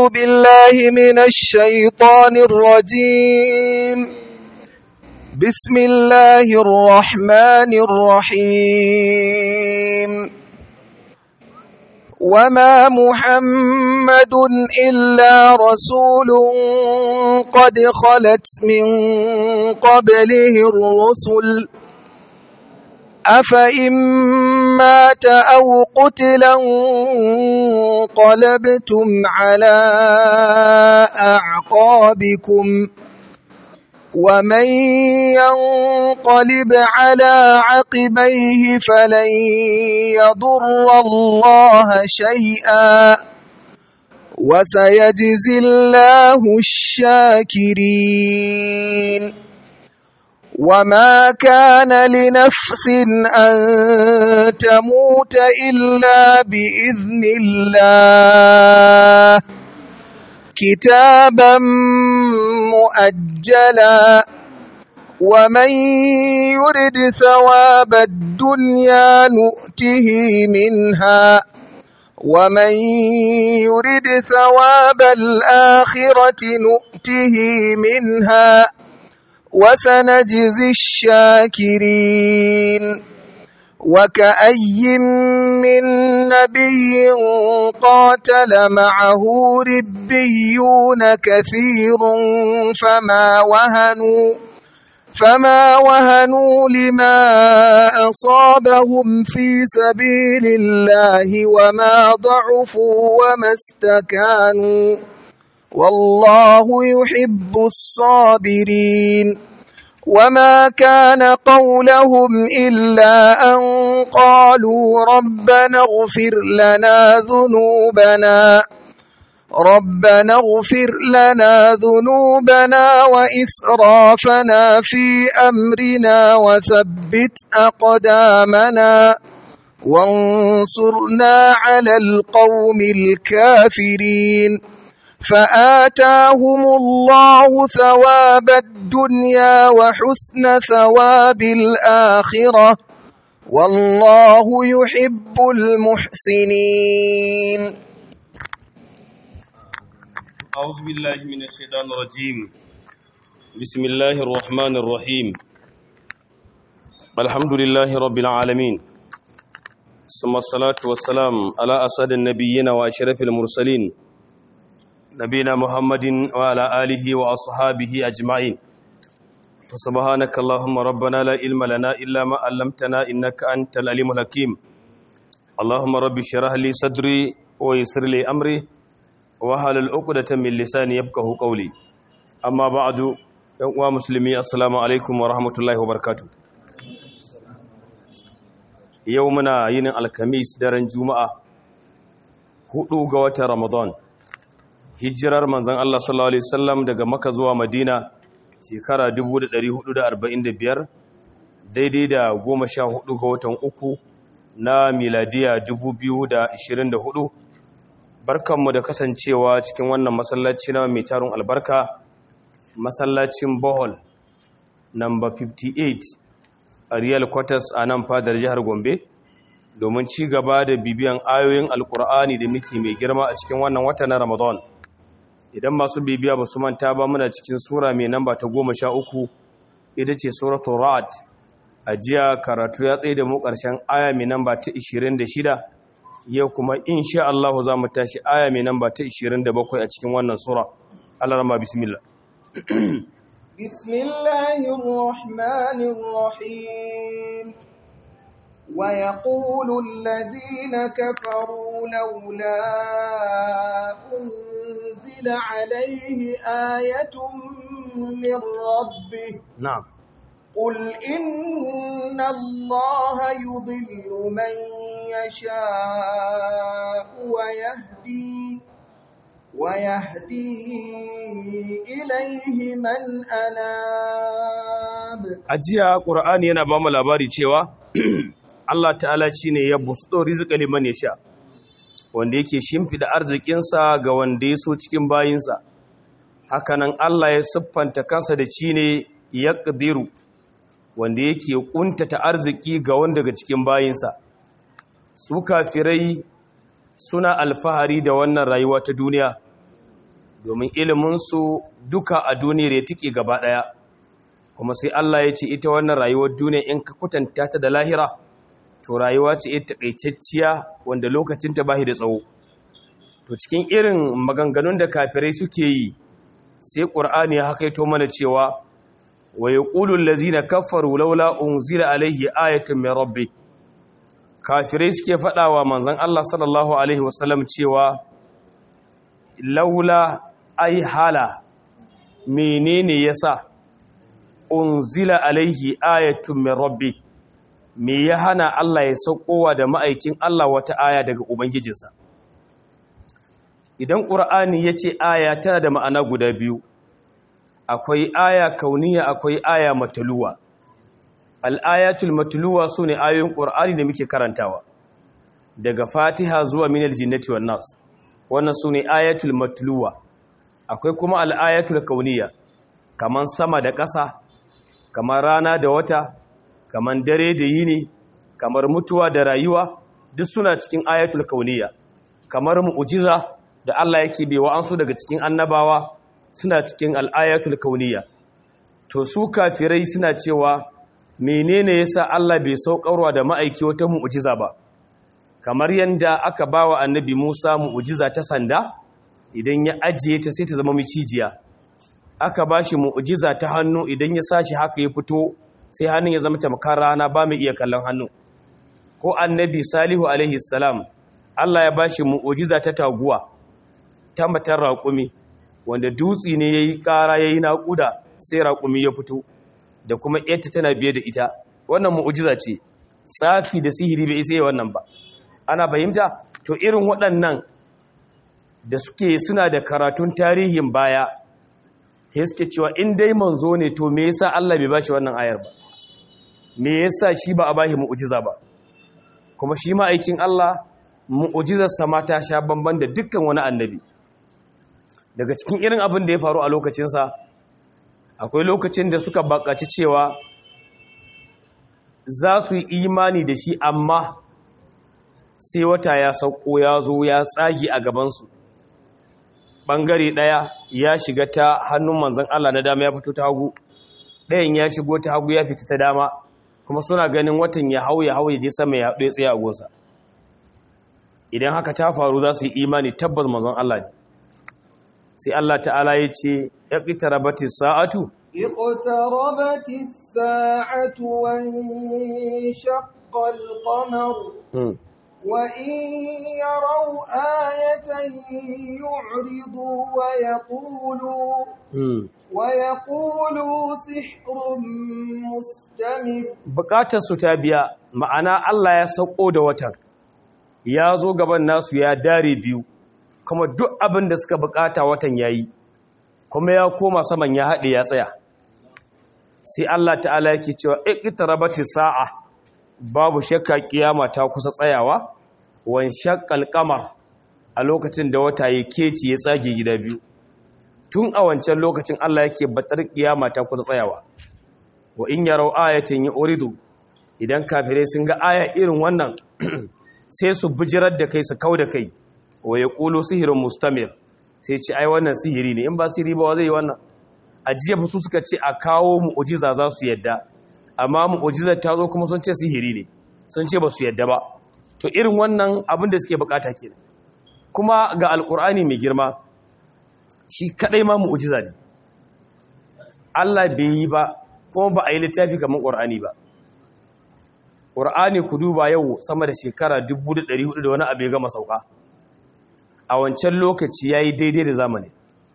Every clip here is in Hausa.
بالله من الشيطان الرجيم بسم الله الرحمن الرحيم وما محمد إلا رسول قد خلت من قبله الرسل أفإن مات أو قتلا انقلبتم على أعقابكم ومن ينقلب على عقبيه فلن يضر الله شيئا وسيجزي الله الشاكرين وما كان لنفس أن تموت إلا بإذن الله كتابا مؤجلا ومن يرد ثواب الدنيا نؤته منها ومن يرد ثواب الآخرة نؤته منها وسنجزي الشاكرين وكأي من نبي قاتل معه ربيون كثير فما وهنوا فما وهنوا لما أصابهم في سبيل الله وما ضعفوا وما استكانوا والله يحب الصابرين وما كان قولهم إلا أن قالوا ربنا اغفر لنا ذنوبنا ربنا اغفر لنا ذنوبنا وإسرافنا في أمرنا وثبت أقدامنا وانصرنا على القوم الكافرين فآتاهم الله ثواب الدنيا وحسن ثواب الآخرة والله يحب المحسنين أعوذ بالله من الشيطان الرجيم بسم الله الرحمن الرحيم الحمد لله رب العالمين ثم الصلاة والسلام على أسد النبيين وأشرف المرسلين نبينا محمد وعلى آله وأصحابه أجمعين فسبحانك اللهم ربنا لا علم لنا إلا ما علمتنا إنك أنت العليم الحكيم اللهم رب اشرح لي صدري ويسر لي أمري wahalar uqdata min lisani yafqahu qawli amma ba'du yan uwa musulmi assalamu alaikum wa rahmatullahi wa barakatuh yau muna yinin alkamis daren juma'a hudu ga watan ramadan hijirar manzon Allah sallallahu alaihi wasallam daga makka zuwa madina shekara 1445 daidai da 14 ga watan uku na miladiya 2024 barkanmu da kasancewa cikin wannan masallaci na mai tarin albarka masallacin bohol number 58 a real quarters a nan fadar jihar gombe domin ci gaba da bibiyan ayoyin alkur'ani da muke mai girma a cikin wannan wata na ramadan idan masu bibiya ba su manta ba muna cikin sura mai namba ta goma sha uku ita ce suratul ra'ad a jiya karatu ya tsaye da mu ƙarshen aya mai namba ta 26 yau kuma insha Allah za mu tashi aya mai namba ta 27 a cikin wannan sura Allah rama bismillah bismillahir rahmanir rahim wa yaqulu alladhina kafaru laula unzila alayhi ayatun min rabbih na'am قل إن الله يضل من يشاء ويهدي ويهدي إليه من أناب ajiya qur'ani yana ba mu labari cewa Allah ta'ala shine ya busto rizqa liman yasha wanda yake shimfida arzikinsa ga wanda ya so cikin bayinsa hakanan Allah ya siffanta kansa da shi ne yaqdiru wanda yake kuntata arziki ga wanda daga cikin bayinsa su kafirai suna alfahari da wannan rayuwa ta duniya domin iliminsu duka a duniyar ya tike gaba ɗaya kuma sai Allah ya ce ita wannan rayuwar duniya in ka kwatanta ta da lahira to rayuwa ce ita takaitacciya wanda lokacinta ba da tsawo to cikin irin maganganun da kafirai suke yi sai ƙur'ani ya hakaito mana cewa wa yaqulu allazina kafaru laula unzila alaihi ayatun min rabbi kafirai suke faɗawa manzon Allah sallallahu alaihi wasallam cewa laula ai hala menene yasa unzila alaihi ayatun min rabbi me ya hana Allah ya saukowa da ma'aikin Allah wata aya daga ubangijinsa idan ƙur'ani ya ce aya tana da ma'ana guda biyu akwai aya kauniya akwai aya matuluwa al'ayatul matuluwa su ne ayoyin ƙur'ani da muke karantawa daga fatiha zuwa minal jinnati wan nas wannan su ne ayatul matuluwa akwai kuma al'ayatul kauniya kaman sama da ƙasa kamar rana da wata kamar dare da yini kamar mutuwa da rayuwa duk suna cikin ayatul kauniya kamar mu'jiza da Allah yake bai wa ansu daga cikin annabawa suna cikin al'ayatul kauniya to su kafirai suna cewa menene yasa Allah bai saukarwa da ma'aiki wata mu'jiza ba kamar yanda aka bawa annabi Musa mu'jiza ta sanda idan ya ajiye ta sai ta zama micijiya aka bashi mu'jiza ta hannu idan ya sashi haka ya fito sai hannun ya zama tamkar rana ba mai iya kallon hannu ko annabi salihu alaihi salam Allah ya bashi mu'jiza ta taguwa ta matar raƙumi wanda dutsi ne yayi ƙara yayi naƙuda sai raƙumi ya fito da kuma ita tana biye da ita wannan mu'jiza ce tsafi da sihiri bai isa wannan ba ana fahimta to irin waɗannan da suke suna da karatun tarihin baya sai suke cewa in dai manzo ne to me yasa Allah bai bashi wannan ayar ba me yasa shi ba a bashi mu'jiza ba kuma shi ma aikin Allah mu'jizar sa ma ta sha bamban da dukkan wani annabi daga cikin irin abin da ya faru a lokacin sa akwai lokacin da suka bakaci cewa za su yi imani da shi amma sai wata ya sauko ya zo ya tsagi a gabansu ɓangare ɗaya ya shiga ta hannun manzan Allah na dama ya fito ta hagu ɗayan ya shigo ta hagu ya fita ta dama kuma suna ganin watan ya hau ya hau ya je sama ya haɗu ya tsaye a gonsa idan haka ta faru za su yi imani tabbas manzon Allah ne sai Allah ta'ala ya ce ya ƙitarabati sa'atu اقتربت الساعة وانشق القمر وإن يروا آية يعرضوا ويقولوا ويقولوا سحر مستمر bukatar su ta biya ma'ana Allah ya sauko da watan ya zo gaban nasu ya dare biyu kuma duk abin da suka bukata watan yayi kuma ya koma saman ya haɗe ya tsaya sai Allah ta'ala yake cewa iqtarabati sa'a babu shakka kiyama ta kusa tsayawa wan shaqqal qamar a lokacin da wata ya keci ya tsage gida biyu tun a wancan lokacin Allah yake batar kiyama ta kusa tsayawa wa in yarau ayatin yuridu idan kafirai sun ga aya irin wannan sai su bijirar da kai su kauda kai wa yaqulu sihrun mustamir sai ce ai wannan sihiri ne in ba sihiri ba zai yi wannan ajiya su suka ce a kawo mu'ujiza za su yadda amma mu'ujizar ta zo kuma sun ce sihiri ne sun ce ba su yadda ba to irin wannan abin da suke bukata kenan kuma ga alkur'ani mai girma shi kadai ma mu'ujiza ne Allah bai yi ba kuma ba a yi littafi kamar qur'ani ba qur'ani ku duba yau sama da shekara 1400 da wani abu ya gama sauka a wancan lokaci yayi daidai da zamani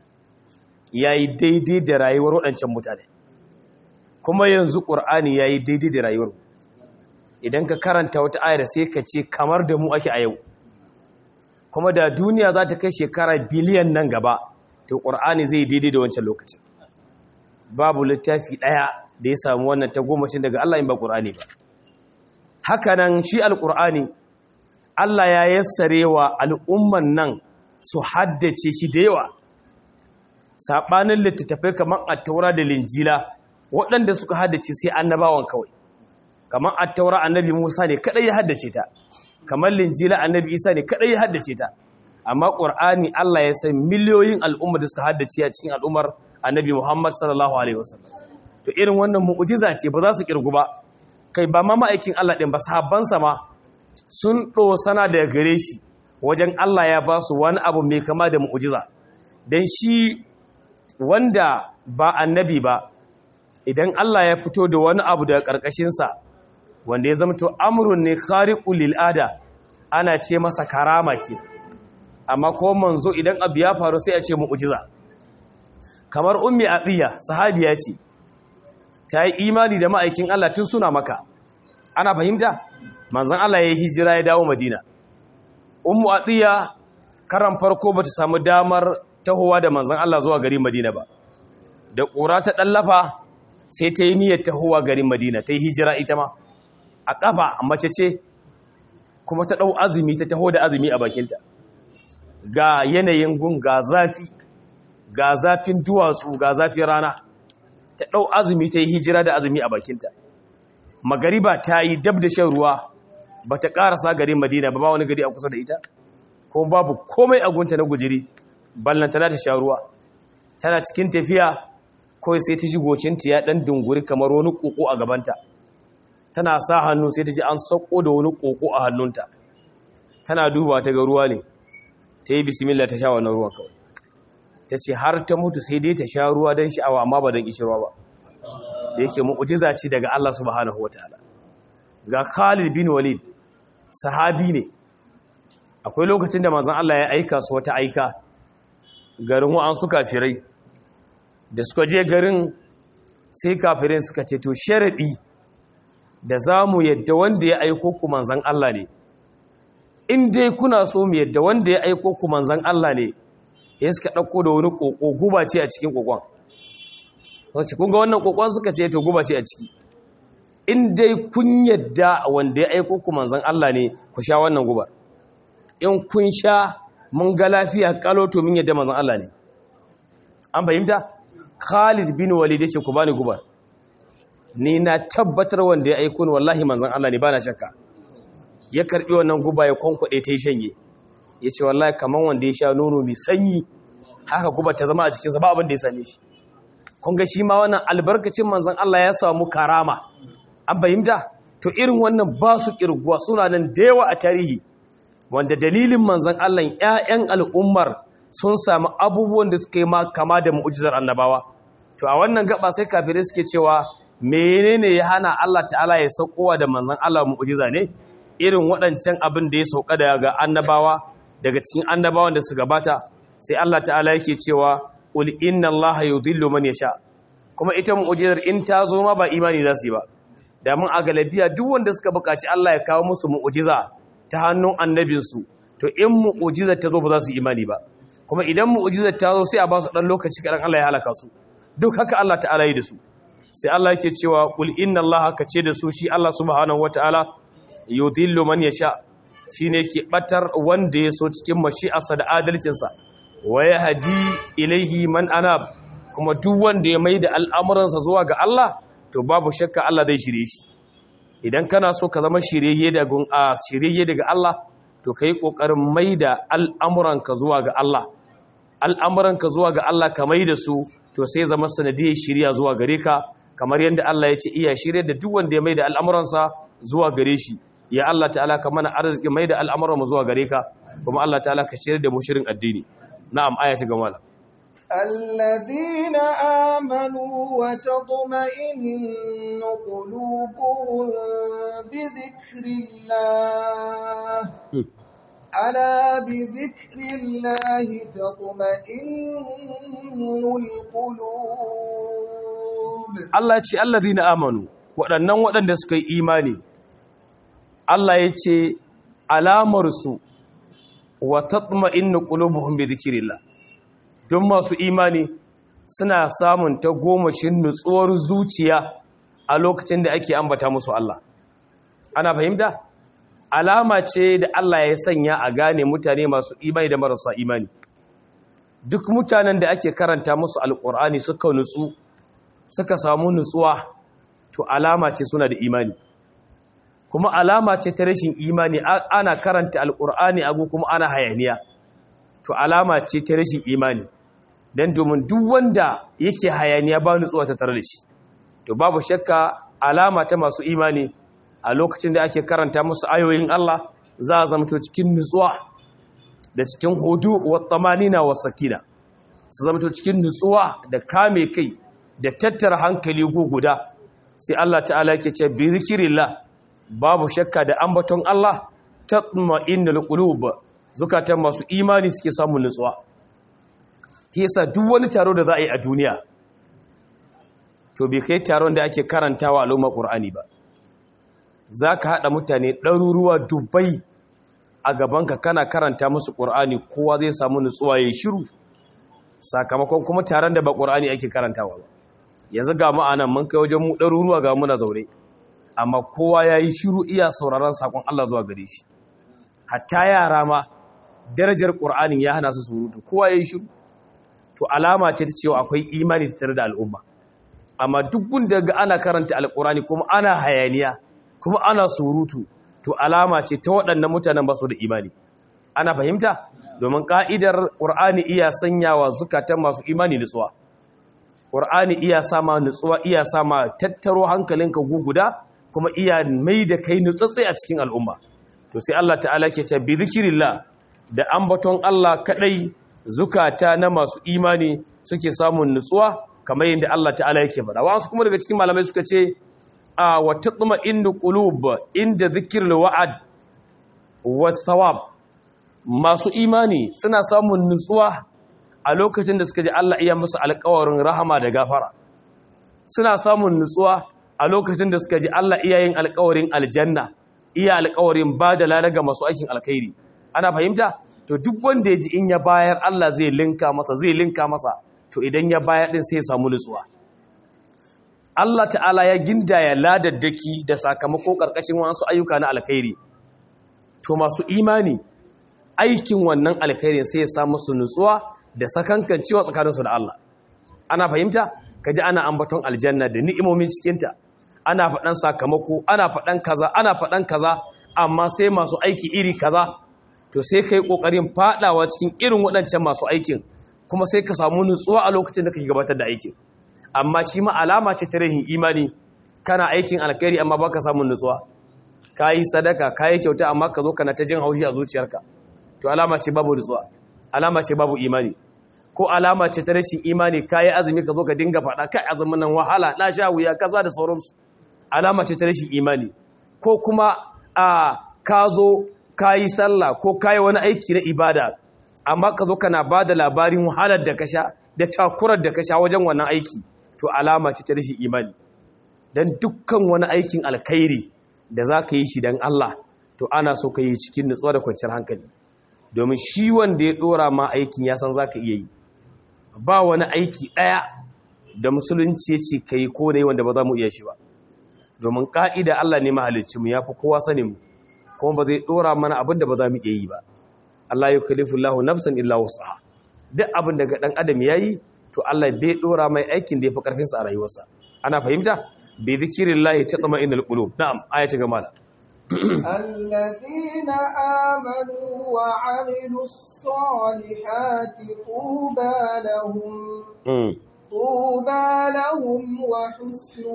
yayi daidai da rayuwar waɗancan mutane kuma yanzu ƙur'ani ya yi daidai da rayuwar idan ka karanta wata ayar sai ka ce kamar da mu ake a yau kuma da duniya za ta kai shekara biliyan nan gaba to ƙur'ani zai daidai da wancan lokacin babu littafi ɗaya da ya samu wannan ta gomacin daga Allah in ba ƙur'ani ba hakanan shi alƙur'ani Allah ya yassare wa al'umman nan su haddace shi da yawa saɓanin littattafai kamar a taura da linjila waɗanda suka haddace sai annabawan kawai kamar attaura annabi Musa ne kadai ya haddace ta kamar linjila annabi Isa ne kadai ya haddace ta amma ƙur'ani Allah ya san miliyoyin al'umma da suka haddace a cikin al'ummar annabi Muhammad sallallahu alaihi wasallam to irin wannan mu'jiza ce ba za su kirgu ba kai ba ma ma'aikin Allah din ba sahabbansa ma sun ɗosana daga gare shi wajen Allah ya ba su wani abu mai kama da mu'jiza dan shi wanda ba annabi ba idan Allah ya fito da wani abu daga ƙarƙashinsa wanda ya zama to amrun ne khariqul lil ada ana ce masa karama ke amma ko manzo idan abu ya faru sai a ce mu'jiza kamar ummi atiya sahabiya ce ta yi imani da ma'aikin Allah tun suna maka ana fahimta manzon Allah ya yi hijira ya dawo madina ummu atiya karan farko bata samu damar tahowa da manzon Allah zuwa garin madina ba da ƙura ta ɗallafa sai ta yi niyyar tahowa garin madina ta yi hijira ita ma a ƙafa mace ce kuma ta ɗau azumi ta taho da azumi a bakinta ga yanayin gun ga zafi ga zafin duwatsu ga zafin rana ta ɗau azumi ta yi hijira da azumi a bakinta magariba ta yi dab da shan ruwa ba ta ƙarasa garin madina ba ba wani gari a kusa da ita kuma babu komai a gunta na gujiri ballantana ta sha ruwa tana cikin tafiya kawai sai ta ji gocinta ya ɗan dunguri kamar wani ƙoƙo a gabanta tana sa hannu sai ta ji an sauko da wani ƙoƙo a hannunta tana duba ta ga ruwa ne ta yi bismillah ta sha wannan ruwan kawai ta ce har ta mutu sai dai ta sha ruwa don sha'awa amma ba don ƙishirwa ba da yake mu'ujiza ce daga Allah subhanahu wa ta'ala ga Khalid bin Walid sahabi ne akwai lokacin da manzon Allah ya aika su wata aika garin wa'an su kafirai da suka je garin sai kafirai suka ce to sharadi da za mu yadda wanda ya aiko ku manzan Allah ne in dai kuna so mu yadda wanda ya aiko ku manzan Allah ne ya suka ɗauko da wani ƙoƙo guba ce a cikin ƙoƙon wacce kun ga wannan ƙoƙon suka ce to guba ce a ciki in dai kun yadda wanda ya aiko ku manzan Allah ne ku sha wannan gubar in kun sha mun ga lafiya kalo to min yadda manzan Allah ne an fahimta Khalid bin Walid yace ku bani gubar ni na tabbatar wanda ya aiko ni wallahi manzon Allah ne bana shakka ya karbi wannan guba ya konkwade ta yi shanye yace wallahi kaman wanda ya sha nono mai sanyi haka guba ta zama a cikin sa ba abin da ya same shi kun ga shi ma wannan albarkacin manzon Allah ya samu karama an fahimta to irin wannan ba su kirguwa suna nan da yawa a tarihi wanda dalilin manzon Allah ƴaƴan al'ummar sun samu abubuwan da suka yi ma kama da mu'jizar annabawa to a wannan gaba sai kafirai suke cewa menene ya hana Allah ta'ala ya saukowa da manzon Allah mu'jiza ne irin waɗancan abin da ya sauka daga annabawa daga cikin annabawan da su gabata sai Allah ta'ala yake cewa qul inna Allaha yudhillu man yasha kuma ita mu'jizar in ta zo ma ba imani za su yi ba da mun a galabiya duk wanda suka buƙaci Allah ya kawo musu mu'jiza ta hannun annabinsu to in mu'jizar ta zo ba za su imani ba kuma idan mu'jizar ta zo sai a ba su dan lokaci kadan Allah ya halaka su duk haka Allah ta'ala yi da su sai Allah yake cewa kul inna Allah ka ce da su shi Allah subhanahu wataala yudhillu man yasha shine ke batar wanda ya so cikin mashi'arsa da adalcinsa wa yahdi ilaihi man anab kuma duk wanda ya maida al'amuransa zuwa ga Allah to babu shakka Allah zai shirye shi idan kana so ka zama shirye daga a shirye daga Allah to kai kokarin maida al'amuranka zuwa ga Allah al'amuranka zuwa ga Allah ka maida su to sai zama sanadiyar shirya zuwa gare ka kamar yadda Allah ya ce iya shirye da duk wanda ya mai da al'amuransa zuwa gare shi ya Allah ta'ala ka mana arziki mai da al'amuranmu zuwa gare ka kuma Allah ta'ala ka shirye da mu shirin addini na'am aya ta gama الذين آمنوا وتطمئن قلوبهم بذكر الله ألا بذكر الله تطمئن القلوب Allah ce allazina amanu waɗannan waɗanda suka yi imani Allah ya ce alamarsu wa tatma'innu qulubuhum bi dhikrillah don masu imani suna samun ta gomashin nutsuwar zuciya a lokacin da ake ambata musu Allah ana fahimta alama ce da Allah ya sanya a gane mutane masu imani da marasa imani duk mutanen da ake karanta musu alkur'ani suka nutsu suka samu nutsuwa to alama ce suna da imani kuma alama ce ta rashin imani ana karanta alkur'ani agu kuma ana hayaniya to alama ce ta rashin imani dan domin duk wanda yake hayaniya ba nutsuwa ta tare da shi to babu shakka alama ta masu imani a lokacin da ake karanta musu ayoyin Allah za a zama cikin nutsuwa da cikin hudu wa tamanina wa sakina su zama cikin nutsuwa da kame kai da tattara hankali guda sai Allah ta'ala yake ce bi zikrillah babu shakka da ambaton Allah tatma'innul qulub zukatan masu imani suke samun nutsuwa yasa duk wani taro da za a yi a duniya to bai kai taron da ake karantawa al'umma qur'ani ba zaka hada mutane ɗaruruwa dubai a gabanka kana karanta musu qur'ani kowa zai samu nutsuwa yayin shiru sakamakon kuma taron da ba qur'ani ake karantawa ba yanzu ga ma'anan mun kai wajen mu ɗaruruwa ga muna zaune amma kowa ya yi shiru iya sauraron sakon Allah zuwa gare shi hatta yara ma darajar ƙur'anin ya hana su surutu kowa ya yi shiru to alama ce ta cewa akwai imani tare da al'umma amma duk gunda ga ana karanta alƙur'ani kuma ana hayaniya kuma ana surutu to alama ce ta waɗannan mutanen ba su da imani ana fahimta domin ka'idar ƙur'ani iya sanyawa zukatan masu imani nutsuwa ƙur'ani iya sama nutsuwa iya sama tattaro hankalinka guguda kuma iya mai da kai nutsatse a cikin al'umma to sai Allah ta'ala ke ce bi zikirillah da ambaton Allah kadai zukata na masu imani suke samun nutsuwa kamar yadda Allah ta'ala yake faɗa wasu kuma daga cikin malamai suka ce a wa tatma inda qulub inda zikrul wa'ad wa thawab masu imani suna samun nutsuwa a lokacin da suka ji Allah iya musu alƙawarin rahama da gafara suna samun nutsuwa a lokacin da suka ji Allah iya yin alƙawarin aljanna iya alƙawarin ba da lalaga masu aikin alkhairi ana fahimta to duk wanda ya ji in ya bayar Allah zai linka masa zai linka masa to idan ya bayar din sai ya samu nutsuwa Allah ta'ala ya gindaya ladaddaki da sakamako karkashin wasu ayyuka na alkhairi to masu imani aikin wannan alkhairin sai ya samu su nutsuwa da sakankancewa tsakaninsu da Allah ana fahimta kaji ana ambaton aljanna da ni'imomin cikinta ana faɗan sakamako ana faɗan kaza ana faɗan kaza amma sai masu aiki iri kaza to sai kai kokarin fadawa cikin irin waɗancan masu aikin kuma sai ka samu nutsuwa a lokacin da kake gabatar da aikin amma shi ma alama ce ta rahin imani kana aikin alkhairi amma baka samun nutsuwa kayi sadaka kayi kyauta amma ka zo kana ta jin haushi a zuciyarka to alama ce babu nutsuwa alama ce babu imani ko alama ce ta rashin imani kayi azumi ka zo ka dinga faɗa kai azumin nan wahala na sha wuya kaza da sauransu alama ce ta rashin imani ko kuma a ka zo kayi sallah ko kayi wani aiki na ibada amma ka zo kana ba da labarin wahalar da ka sha da takurar da ka sha wajen wannan aiki to alama ce ta rashin imani dan dukkan wani aikin alkhairi da za ka yi shi don Allah to ana so ka yi cikin nutsuwa da kwanciyar hankali domin shi wanda ya dora ma aikin ya san za ka iya yi ba wani aiki ɗaya da musulunci ya ce ka yi ko da wanda ba za mu iya shi ba domin ƙa'ida Allah ne mahalicinmu ya fi kowa sanin mu kuma ba zai dora mana abin da ba za mu iya yi ba Allah ya kalifu lahu nafsan illa wasaha duk abin da ga ɗan adam ya yi to Allah bai dora mai aikin da ya fi ƙarfinsa a rayuwarsa ana fahimta bi zikirillahi tatma'innul qulub na'am ayatu gamala الذين آمنوا وعملوا الصالحات طوبى لهم طوبى لهم وحسن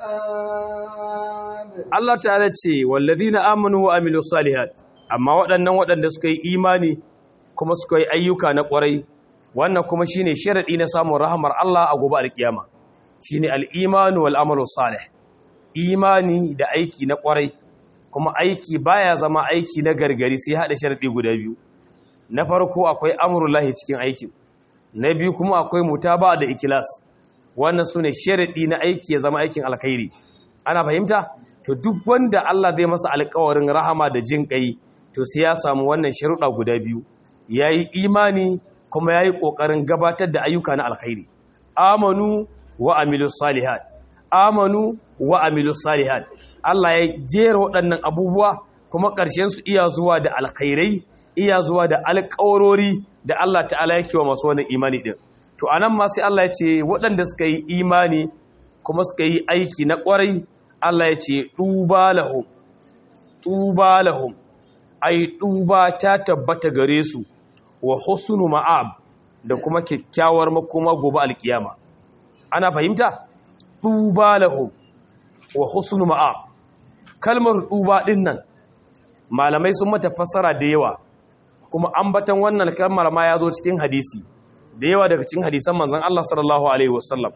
مآب Allah ta'ala ce wallazina amanu wa amilus salihat amma waɗannan waɗanda suka yi imani kuma suka yi ayyuka na ƙwarai wannan kuma shine sharadi na samun rahmar Allah a gobe alkiyama shine al-imanu wal amalu salih imani da aiki na ƙwarai kuma aiki baya zama aiki na gargari sai hada sharadi guda biyu na farko akwai amrullahi cikin aikin na biyu kuma akwai mutaba da ikilas wannan sune sharadi na aiki ya zama aikin alkhairi ana fahimta to duk wanda Allah zai masa alƙawarin rahama da jin kai to sai ya samu wannan sharuɗa guda biyu yayi imani kuma yayi kokarin gabatar da ayyuka na alkhairi amanu wa amilus salihat amanu wa amilus salihat Allah ya jera waɗannan abubuwa kuma ƙarshen su iya zuwa da alkhairai iya zuwa da alƙawarori da Allah ta'ala yake wa masu wannan imani din to anan ma sai Allah ya ce waɗanda suka yi imani kuma suka yi aiki na ƙwarai Allah ya ce duba lahum duba lahum ai duba ta tabbata gare su wa husnu ma'ab da kuma kyakkyawar makoma gobe alkiyama ana fahimta duba lahum wa husnu ma'ab kalmar duba din nan malamai sun mata fassara da yawa kuma ambatan wannan kalmar ma ya zo cikin hadisi da yawa daga cikin hadisan manzon Allah sallallahu alaihi wasallam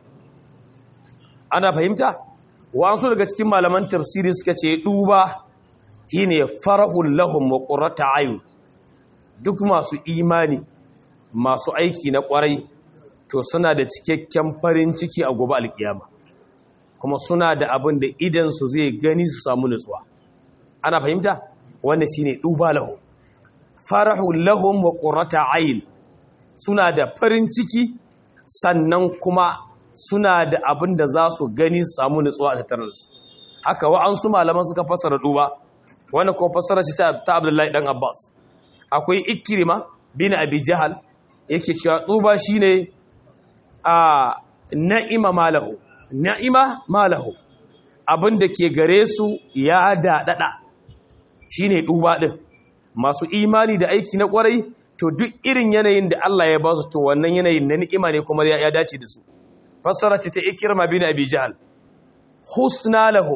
ana fahimta wasu daga cikin malaman tafsiri suka ce duba shine farahul lahum wa qurrata ayun duk masu imani masu aiki na kwarai to suna da cikakken farin ciki a gobe alkiyama kuma suna da abin da idan su zai gani su samu nutsuwa ana fahimta wannan shine duba lahum farahul lahum wa qurrata ayun suna da farin ciki sannan kuma suna da abin da za su gani su samu nutsuwa a tattare da su haka wa'ansu malaman suka fassara duba wanda kuma fassara ce ta abdullahi dan abbas akwai ikirima bin abi jahal yake cewa duba shine a na'ima malahu na'ima malahu abin da ke gare su ya daɗaɗa shine duba din masu imani da aiki na kwarai to duk irin yanayin da Allah ya ba su to wannan yanayin na ni'ima ne kuma ya dace da su fassara ce ta ikirma bin abi jahal husna lahum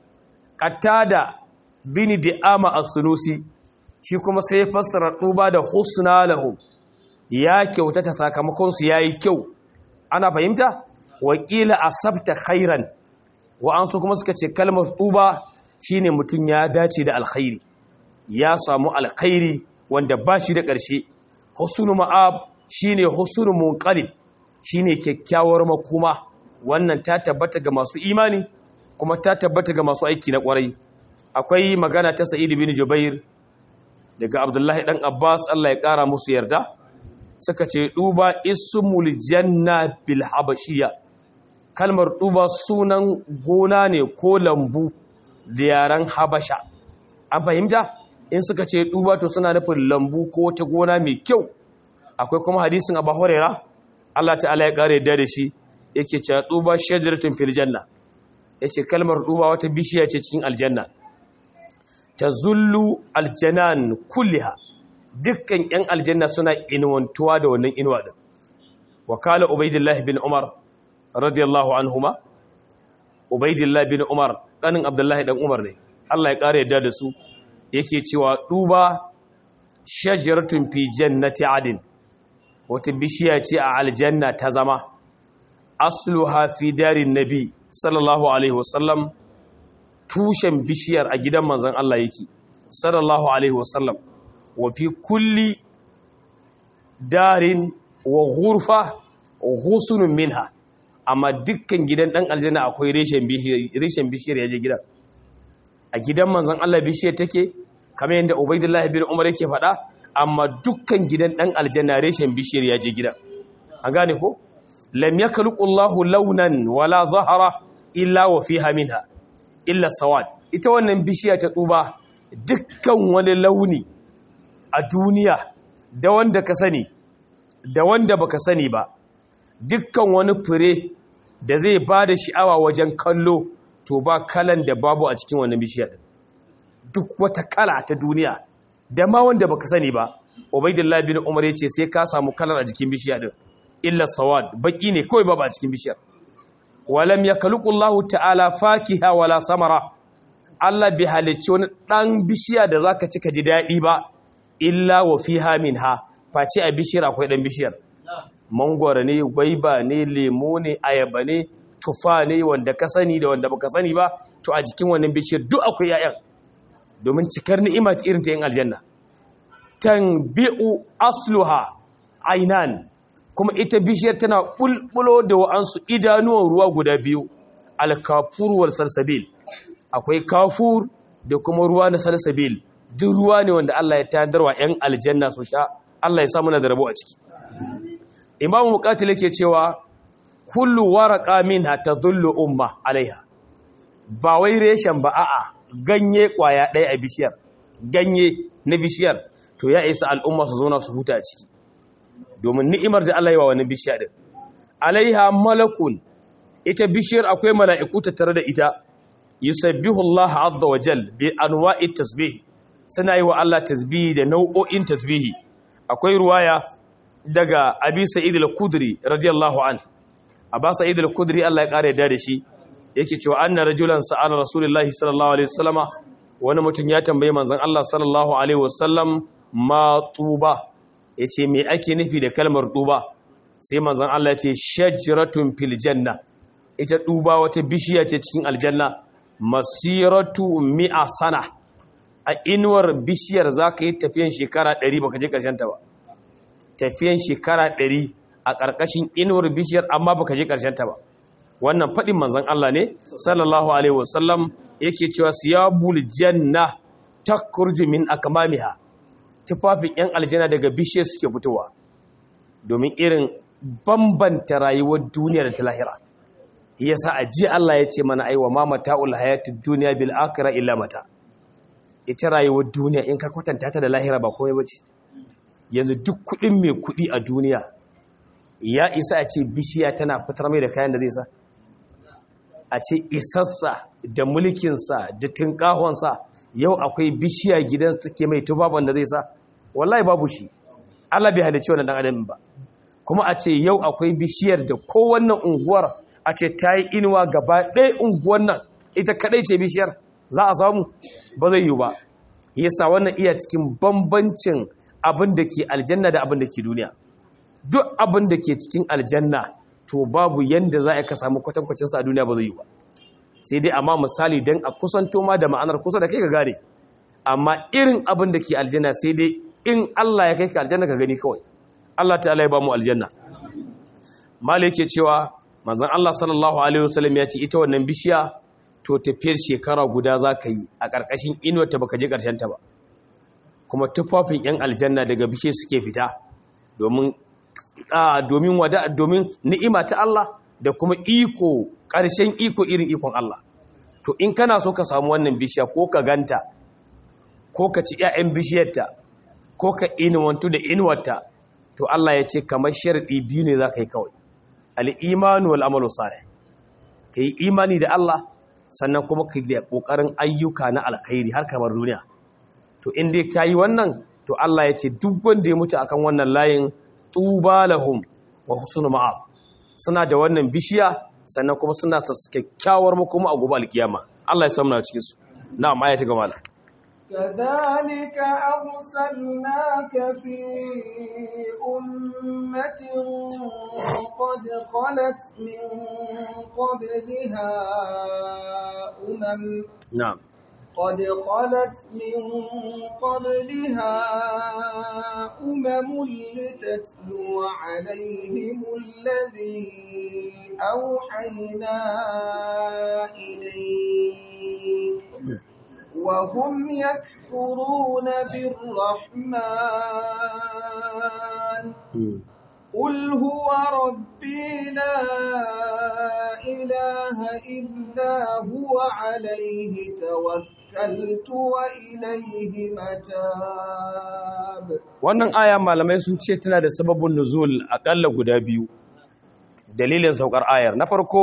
qatada bin di'ama as-sunusi shi kuma sai ya fassara duba da husna lahum ya kyautata sakamakon su yayi kyau ana fahimta wakila asabta khairan wa an su kuma suka ce kalmar duba shine mutun ya dace da alkhairi ya samu alkhairi wanda ba shi da ƙarshe husnu ma'ab shine husnu munqalib shine kyakkyawar makoma wannan ta tabbata ga masu imani kuma ta tabbata ga masu aiki na kwarai akwai magana ta Sa'id bin Jubair daga Abdullahi dan Abbas Allah ya kara musu yarda suka ce duba ismul janna bil habashiyya kalmar duba sunan gona ne ko lambu da yaran habasha an fahimta in suka ce duba to suna nufin lambu ko wata gona mai kyau akwai kuma hadisin Abu Hurairah Allah ta'ala ya kare da da shi yake cewa duba shajaratun fil janna yace kalmar duba wata bishiya ce cikin aljanna tazullu aljanan kulliha dukkan yan aljanna suna inuwantuwa da wannan inuwa din wakala ubaidillah bin umar radiyallahu anhuma ubaidillah bin umar kanin abdullahi dan umar ne Allah ya kare da da su yake cewa duba shajaratun fi jannati adin wata bishiya ce a aljanna ta zama asluha fi darin nabi sallallahu alaihi wasallam tushen bishiyar a gidan manzon Allah yake sallallahu alaihi wasallam wa fi kulli darin wa ghurfa ghusunun minha amma dukkan gidan dan aljanna akwai reshen bishiyar reshen bishiyar yaje gidan a gidan manzon Allah bishiyar take kamar yadda Ubaydullah bin Umar yake faɗa amma dukkan gidan ɗan aljanna reshen bishiyar ya je gida an gane ko lam yakhluqullahu launan wala zahara illa wa fiha minha illa sawad ita wannan bishiya ta tsuba dukkan wani launi a duniya da wanda ka sani da wanda baka sani ba dukkan wani fure da zai bada sha'awa wajen kallo to ba kalan da babu a cikin wannan bishiya duk wata kala ta duniya da ma wanda baka sani ba ubaidillah bin umar yace sai ka samu kalar a jikin bishiya din illa sawad baki ne kawai babu a cikin bishiyar walam yakhluqullahu ta'ala fakiha wala samara Allah bi halicci wani dan bishiya da zaka ci ka ji dadi ba illa wa fiha minha face a bishiyar akwai dan bishiyar mangwara ne gwaiba ne lemo ne ayaba ne tufa ne wanda ka sani da wanda baka sani ba to a jikin wannan bishiyar duk akwai 'ya'yan domin cikar ni'ima irin ta yin aljanna tanbi'u asluha ainan kuma ita bishiyar tana bulbulo da wa'ansu idanuwan ruwa guda biyu alkafur wal salsabil akwai kafur da kuma ruwa na salsabil duk ruwa ne wanda Allah ya tandarwa 'yan aljanna su sha Allah ya samu na da rabo a ciki imamu muqatil yake cewa kullu waraqa minha tadullu umma alaiha ba wai reshen ba a'a ganye kwaya ɗaya a bishiyar ganye na bishiyar to ya isa al'umma su zauna su huta a ciki domin ni'imar da Allah yi wa wani bishiya din alaiha malakun ita bishiyar akwai mala'iku tattare da ita yusabbihu Allah azza wa jal bi anwa'i tasbih suna yi wa Allah tasbihi da nau'o'in tasbihi akwai ruwaya daga abi sa'id al-kudri radiyallahu an aba sa'id al-kudri Allah ya kare da shi yake cewa anna rajulan sa'ala rasulullahi sallallahu alaihi wasallama wani mutum ya tambaye manzon Allah sallallahu alaihi wasallam ma tuba yace me ake nufi da kalmar tuba sai manzon Allah ya ce shajratun fil janna ita tuba wata bishiya ce cikin aljanna masiratu mi'a sana a inuwar bishiyar zaka yi tafiyan shekara 100 baka je karshen ta ba tafiyan shekara 100 a ƙarƙashin inuwar bishiyar amma baka je karshen ta ba wannan faɗin manzon Allah ne sallallahu alaihi wasallam yake cewa siyabul janna takurju min akmamiha tufafin yan aljanna daga bishe suke fitowa domin irin bambanta rayuwar duniya da ta lahira yasa aji Allah ya ce mana aiwa ma mata'ul hayatid dunya bil akhirah illa mata ita rayuwar duniya in ka kwatanta ta da lahira ba komai bace yanzu duk kuɗin mai kuɗi a duniya ya isa a ce bishiya tana fitar mai da kayan da zai sa a ce isassa da mulkinsa da tinkahonsa yau akwai bishiya gidan suke mai tubaban da zai sa wallahi babu shi Allah bai halicci wannan dan adam ba kuma a ce yau akwai bishiyar da kowannan unguwar a ce ta yi inuwa gaba ɗaya unguwar nan ita kaɗai ce bishiyar za a samu ba zai yi ba yasa wannan iya cikin bambancin abin da ke aljanna da abin da ke duniya duk abin da ke cikin aljanna to babu yanda za a ka samu kwatankwacinsa a duniya ba zai yi ba sai dai amma misali don a kusanto ma da ma'anar kusa da kai ka gane amma irin abin da ke aljanna sai dai in Allah ya kai ka aljanna ka gani kawai Allah ta'ala ya ba mu aljanna mala yake cewa manzon Allah sallallahu alaihi wasallam ya ce ita wannan bishiya to tafiyar shekara guda za ka yi a ƙarƙashin inuwar ta baka je ƙarshen ta ba kuma tufafin yan aljanna daga bishe suke fita domin domin wada domin ni'ima ta Allah da kuma iko ƙarshen iko irin ikon Allah to in kana so ka samu wannan bishiya ko ka ganta ko ka ci 'ya'yan bishiyarta ko ka inuwantu da inuwarta to Allah ya ce kamar sharɗi biyu ne za ka yi kawai al'imanu wal amalu salih ka yi imani da Allah sannan kuma ka yi ƙoƙarin ayyuka na alkhairi har kamar duniya to in dai ka yi wannan to Allah ya ce duk wanda ya mutu akan wannan layin tuba lahum wa husnul ma'ab suna da wannan bishiya sannan kuma suna ta kyakkyawar makoma a gobe alkiyama Allah ya samu na cikin su na'am aya ta gaba كذلك أرسلناك في أمة قد خلت من قبلها أمم na'am قد خلت من قبلها أمم لتتلو عليهم الذي أوحينا إليك وهم يكفرون بالرحمن قل هو ربي لا إله إلا هو عليه توكلت وإليه متاب wannan aya malamai sun ce tana da sababin nuzul akalla guda biyu dalilin saukar ayar na farko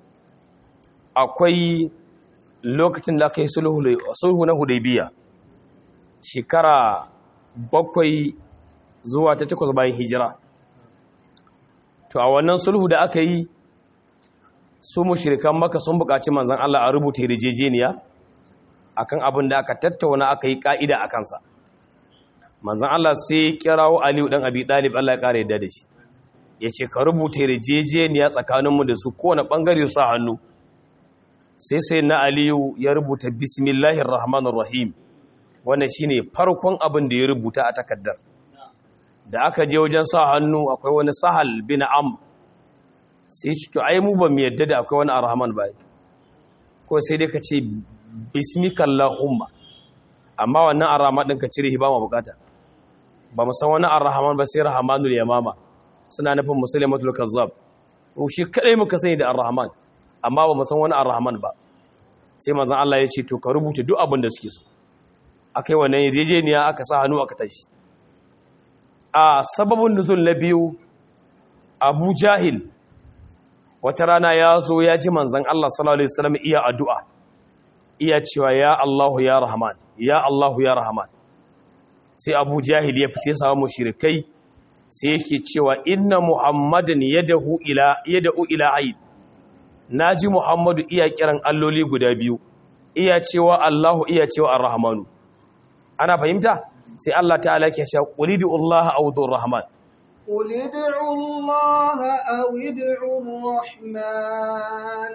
akwai lokacin da aka yi sulhu na hudaybiya shekara bakwai zuwa ta takwas bayan hijira to a wannan sulhu da aka yi su mushrikan maka sun buƙaci manzon Allah a rubuta yarjejeniya akan abin da aka tattauna aka yi ka'ida a kansa manzon Allah sai kirawo Aliyu dan Abi Talib Allah ya kare yadda da shi yace ka rubuta yarjejeniya tsakaninmu da su kowane bangare su hannu sai sai na Aliyu ya rubuta bismillahir rahmanir rahim wannan shine farkon abin da ya rubuta a takaddar da aka je wajen sa hannu akwai wani sahal bin am sai ci to ai mu ba mu yadda da akwai wani arhaman ba ko sai dai ka ce bismikallahumma amma wannan arhaman din ka cire shi ba mu bukata ba mu san wani arhaman ba sai rahmanul yamama suna nufin muslimatul kazzab ko shi kadai muka sani da arhaman amma ba mu san wani arhaman ba sai manzon Allah ya ce to ka rubuta duk abin da suke so akai wannan yarjejeniya aka sa hannu aka tashi a sababin nuzul na biyu abu jahil wata rana ya zo ya ji manzan Allah sallallahu Alaihi wasallam iya addu'a iya cewa ya Allahu ya Rahman ya Allahu ya Rahman sai abu jahil ya fice samu mushrikai sai yake cewa inna muhammadan yadahu ila yad'u ila aid naji muhammadu iya kiran alloli guda biyu iya cewa allahu iya cewa arrahmanu ana fahimta sai allah ta'ala yake cewa qulidu allah aw dur rahman قل ادعوا الله أو ادعوا الرحمن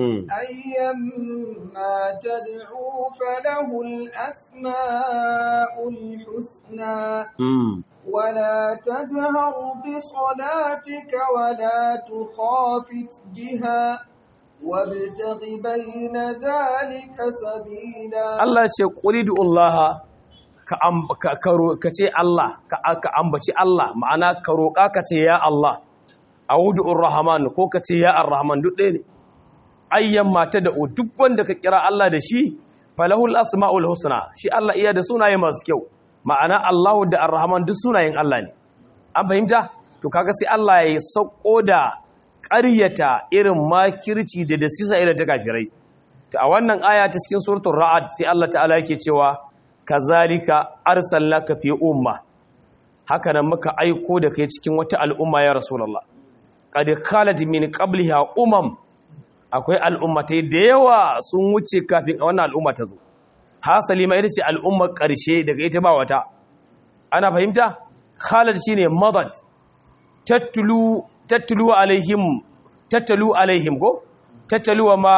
أيما تدعوا فله الأسماء الحسنى ولا تجهر بصلاتك ولا تخافت بها وابتغ بين ذلك سبيلا الله يقول قل ادعوا الله ka ce Allah ka ambaci Allah ma'ana ka roƙa ka ce ya Allah a wudu'ur rahman ko ka ce ya ar-rahman duk ɗaya ne ayyan mata da duk wanda ka kira Allah da shi falahul asma'ul husna shi Allah iya da sunaye masu kyau ma'ana Allah da ar-rahman duk sunayen Allah ne an fahimta to kaga sai Allah ya sauko da ƙaryata irin makirci da dasisa irin ta kafirai to a wannan aya ta cikin suratul ra'ad sai Allah ta'ala yake cewa kazalika arsalnaka fi umma haka nan muka aiko da kai cikin wata al'umma ya rasulullah qad khalat min qabliha umam akwai al'ummatai da yawa sun wuce kafin wannan al'umma ta zo hasali ma ita ce al'ummar ƙarshe daga ita ba wata ana fahimta khalat shine madad tattulu tattulu alaihim tattalu alaihim go tattalu ma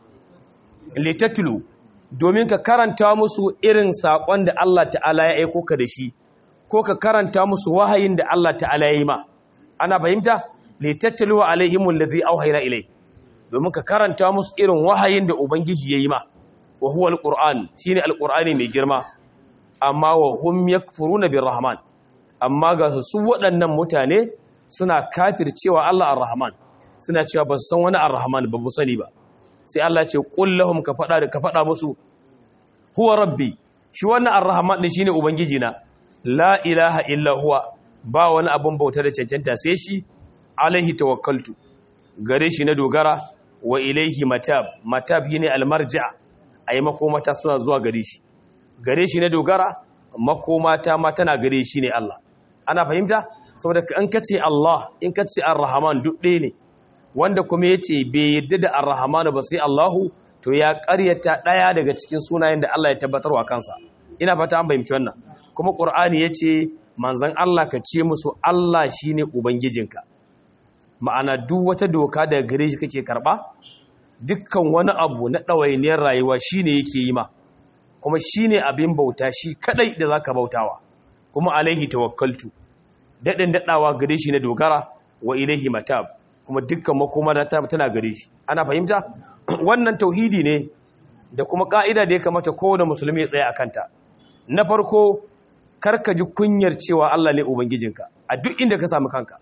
litattulu domin ka karanta musu irin saƙon da Allah ta'ala ya aiko ka da shi ko ka karanta musu wahayin da Allah ta'ala ya yi ma ana fahimta litattalu alaihim allazi auhayna ilai domin ka karanta musu irin wahayin da ubangiji ya yi ma wa huwa alquran shine alqurani mai girma amma wa hum yakfuruna birrahman amma ga su waɗannan mutane suna kafircewa Allah arrahman suna cewa ba su san wani arrahman ba bu sani ba sai Allah ce qul lahum ka fada ka fada musu huwa rabbi shi wannan arrahman din shine ubangiji na la ilaha illa huwa ba wani abun bauta da cancanta sai shi alaihi tawakkaltu gare shi na dogara wa ilaihi matab matab yine almarja ayi makomata suna zuwa gare shi gare shi na dogara makomata ma tana gare shi ne Allah ana fahimta saboda in kace Allah in kace arrahman duk ɗaya ne wanda kuma ya ce bai yadda da arrahmanu ba sai Allahu to ya ƙaryata ɗaya daga cikin sunayen da Allah ya tabbatar wa kansa ina fata an fahimci wannan kuma ƙur'ani ya ce manzan Allah ka ce musu Allah shi ne ubangijinka ma'ana duk wata doka daga gare shi kake karɓa dukkan wani abu na ɗawainiyar rayuwa shi ne yake yi ma kuma shi ne abin bauta shi kaɗai da za ka bautawa kuma alaihi tawakkaltu daɗin daɗawa gare shi na dogara wa ilaihi matab kuma dukkan makoma da tana gare shi ana fahimta wannan tauhidi ne da kuma ka'ida da ya kamata kowane musulmi ya tsaya a kanta na farko karka ji kunyar cewa Allah ne ubangijinka a duk inda ka samu kanka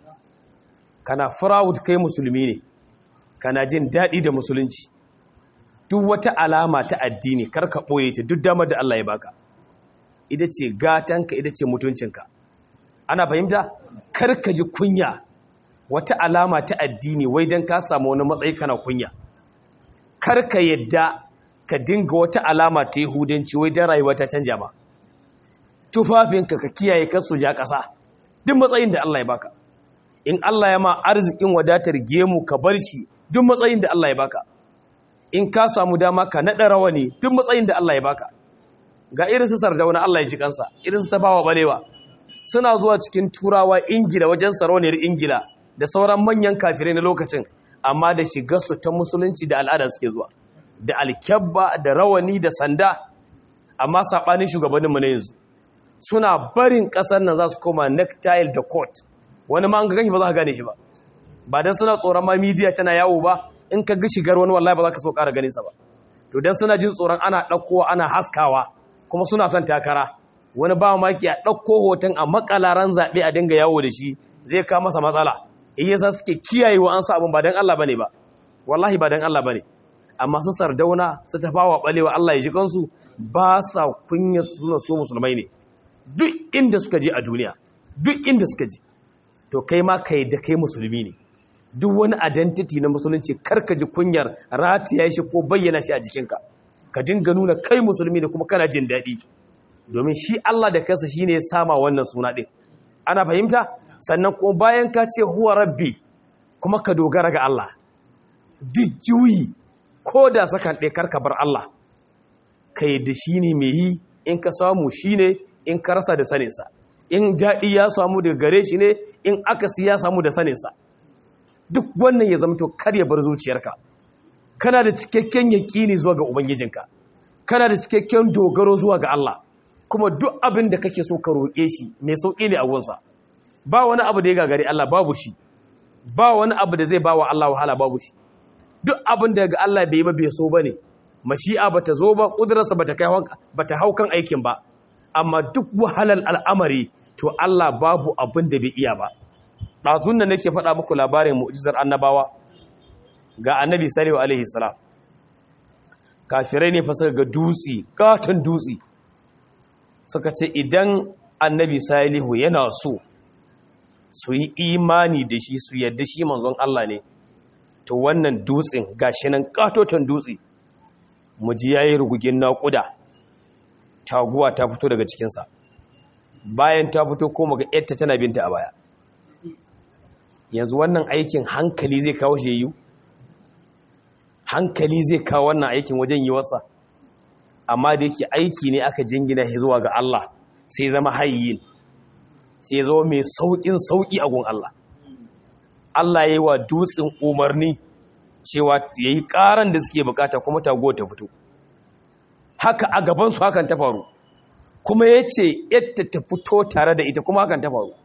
kana proud kai musulmi ne kana jin daɗi da musulunci duk wata alama ta addini karka ɓoye ta duk damar da Allah ya baka ita ce gatanka ita ce mutuncinka ana fahimta karka ji kunya wata alama ta addini wai don ka samu wani matsayi kana kunya kar ka yadda ka dinga wata alama ta yahudanci wai don rayuwa ta canja ma tufafinka ka kiyaye kasu ja ƙasa duk matsayin da Allah ya baka in Allah ya ma arzikin wadatar gemu ka bar shi duk matsayin da Allah ya baka in ka samu dama ka naɗa rawani duk matsayin da Allah ya baka ga irin su sardauna Allah ya ji kansa irin su tabawa balewa suna zuwa cikin turawa ingila wajen sarauniyar ingila da sauran manyan kafirai na lokacin amma da shigarsu ta musulunci da al'ada suke zuwa da alkyabba da rawani da sanda amma saɓanin shugabanninmu na yanzu suna barin ƙasar nan za su koma necktie da coat wani ma an ga gani ba za ka gane shi ba ba don suna tsoron ma midiya tana yawo ba in ka ga shigar wani wallahi ba za ka so ƙara ganin sa ba to don suna jin tsoron ana ɗaukowa ana haskawa kuma suna son takara wani ba maki a ɗauko hoton a makalaran zaɓe a dinga yawo da shi zai kawo masa matsala in yasa suke kiyayewa an sa abin ba don Allah bane ba wallahi ba don Allah bane amma su sardauna su tafawa balewa Allah ya ji kansu ba sa kunya suna so musulmai ne duk inda suka je a duniya duk inda suka je to kai ma kai da kai musulmi ne duk wani identity na musulunci karka ji kunyar ratiya shi ko bayyana shi a jikinka ka dinga nuna kai musulmi ne kuma kana jin daɗi domin shi Allah da kansa shine ya sama wannan suna din ana fahimta sannan ko bayan ka ce huwa rabbi kuma ka dogara ga Allah duk juyi ko da sakan ɗaya karka bar Allah ka yi da shi ne mai yi in ka samu shi ne in ka rasa da saninsa in daɗi ya samu daga gare shi ne in akasi ya samu da saninsa duk wannan ya zamto kar ya bar zuciyarka kana da cikakken yaƙini zuwa ga ubangijinka kana da cikakken dogaro zuwa ga Allah kuma duk abin da kake so ka roƙe shi mai sauƙi ne a gunsa ba wani abu da ya gagari Allah babu shi ba wani abu da zai ba wa Allah wahala babu shi duk abin da ga Allah bai yi ba bai so bane mashi'a bata zo ba kudurarsa bata kai bata hau kan aikin ba amma duk wahalar al'amari to Allah babu abin da bai iya ba ɗazun da nake faɗa muku labarin mu'jizar annabawa ga annabi salihu alaihi salam kafirai ne fa suka ga dutsi katon dutsi suka ce idan annabi salihu yana so su yi imani da shi su yadda shi manzon Allah ne to wannan dutsen gashi nan katoton dutse mu ji yayi rugugin naƙuda taguwa ta fito daga cikinsa bayan ta fito ko muga yarta tana binta a baya yanzu wannan aikin hankali zai kawo shi yiwu hankali zai kawo wannan aikin wajen yi wasa amma da yake aiki ne aka jingina shi zuwa ga Allah sai zama hayyin sai zo mai sauƙin sauƙi a gun Allah Allah ya yi wa dutsen umarni cewa ya yi ƙaran da suke bukata kuma tago ta fito haka a gabansu hakan ta faru kuma ya ce yadda ta fito tare da ita kuma hakan ta faru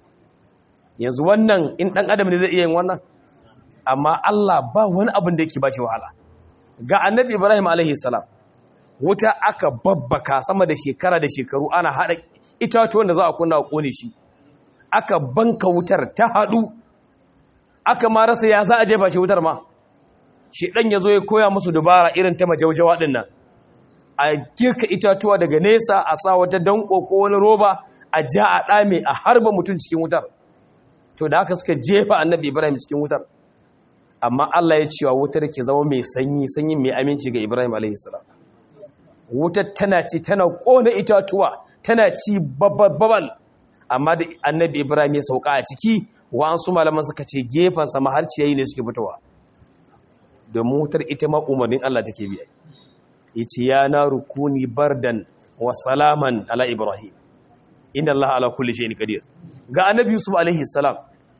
yanzu wannan in ɗan adam ne zai iya yin wannan amma Allah ba wani abin da yake ba shi wahala ga annabi ibrahim alaihi salam wuta aka babbaka sama da shekara da shekaru ana haɗa itatuwan da za a kunna a ƙone shi aka banka wutar ta haɗu aka ma rasa ya za a jefa shi wutar ma shi ɗan ya zo ya koya musu dubara irin ta majaujawa ɗin nan a girka itatuwa daga nesa a sa wata danko ko wani roba a ja a ɗame a harba mutum cikin wutar to da haka suka jefa annabi ibrahim cikin wutar amma allah ya cewa wutar ke zama mai sanyi sanyi mai aminci ga ibrahim a.s. wutar tana ci tana ƙona itatuwa tana ci babbal amma da annabi ibrahim ya sauka a ciki wa'ansu malaman suka ce gefensa ma har ciyayi ne suke fitowa domin wutar ita ma umarnin allah take biya yace ya na rukuni bardan wa salaman ala ibrahim inna allaha ala kulli shay'in qadir ga annabi yusuf alaihi salam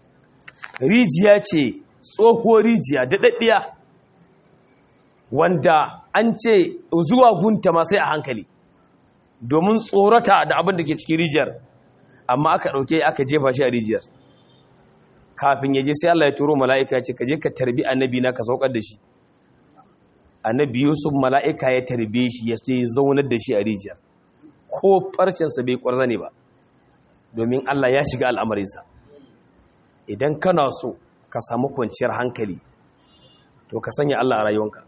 rijiya ce tsohuwar rijiya da daddiya wanda an ce zuwa gunta ma sai a hankali domin tsorata da abin da ke cikin rijiyar amma aka dauke aka jefa shi a rijiyar kafin ya je sai Allah ya turo mala'ika ya ce ka je ka tarbi annabi na ka saukar da shi annabi yusuf mala'ika ya tarbe shi ya sai zaunar da shi a rijiyar ko farcinsa bai kwarza ne ba domin Allah ya shiga al'amarinsa idan kana so ka samu kwanciyar hankali to ka sanya Allah a rayuwanka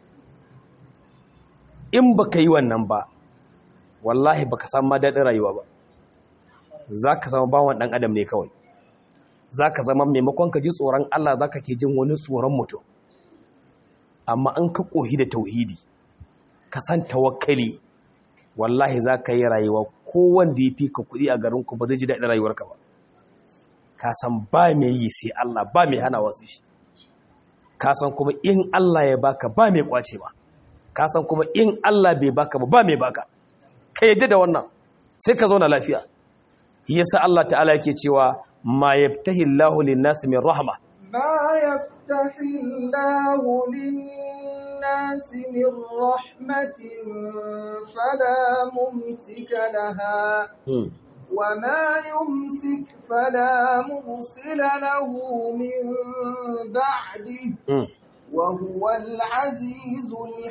in ba ka yi wannan ba wallahi ba ka samu daɗin rayuwa ba za ka zama bawan ɗan adam ne kawai za ka zama maimakon ka ji tsoron Allah za ka ke jin wani tsoron mutum amma an ka ƙohi da tauhidi ka san tawakkali wallahi za ka yi rayuwa ko wanda ya fi ka kuɗi a garinku ba zai ji daɗin rayuwarka ba ka san ba mai yi sai Allah ba mai hana wasu shi ka san kuma in Allah ya baka ba mai kwace ba ka san kuma in Allah bai baka ba ba mai baka ka yadda da wannan sai ka zauna lafiya yasa Allah ta'ala yake cewa ma yaftahi Allahu lin-nasi min rahma ما يفتح الله للناس من رحمة فلا ممسك لها وما يمسك فلا مرسل له من بعده وهو العزيز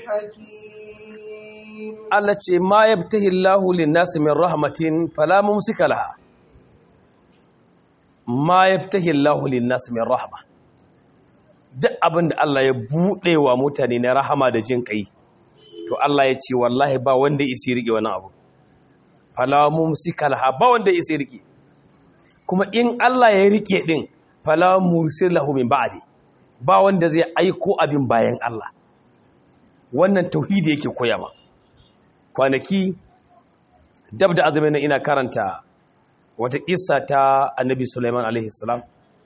الحكيم التي ما يبته الله للناس من رحمة فلا ممسك لها ما يبته الله للناس من رحمة duk abin da Allah ya buɗe wa mutane na rahama da jin ƙai to Allah ya ce wallahi ba wanda isi riƙe wani abu falamun sikalha ba wanda isi riƙe kuma in Allah ya riƙe ɗin falamun sirlahu min ba'adi ba wanda zai aiko abin bayan Allah wannan tauhidi yake koya ma kwanaki dab da azumin nan ina karanta wata kissa ta annabi Sulaiman alaihi salam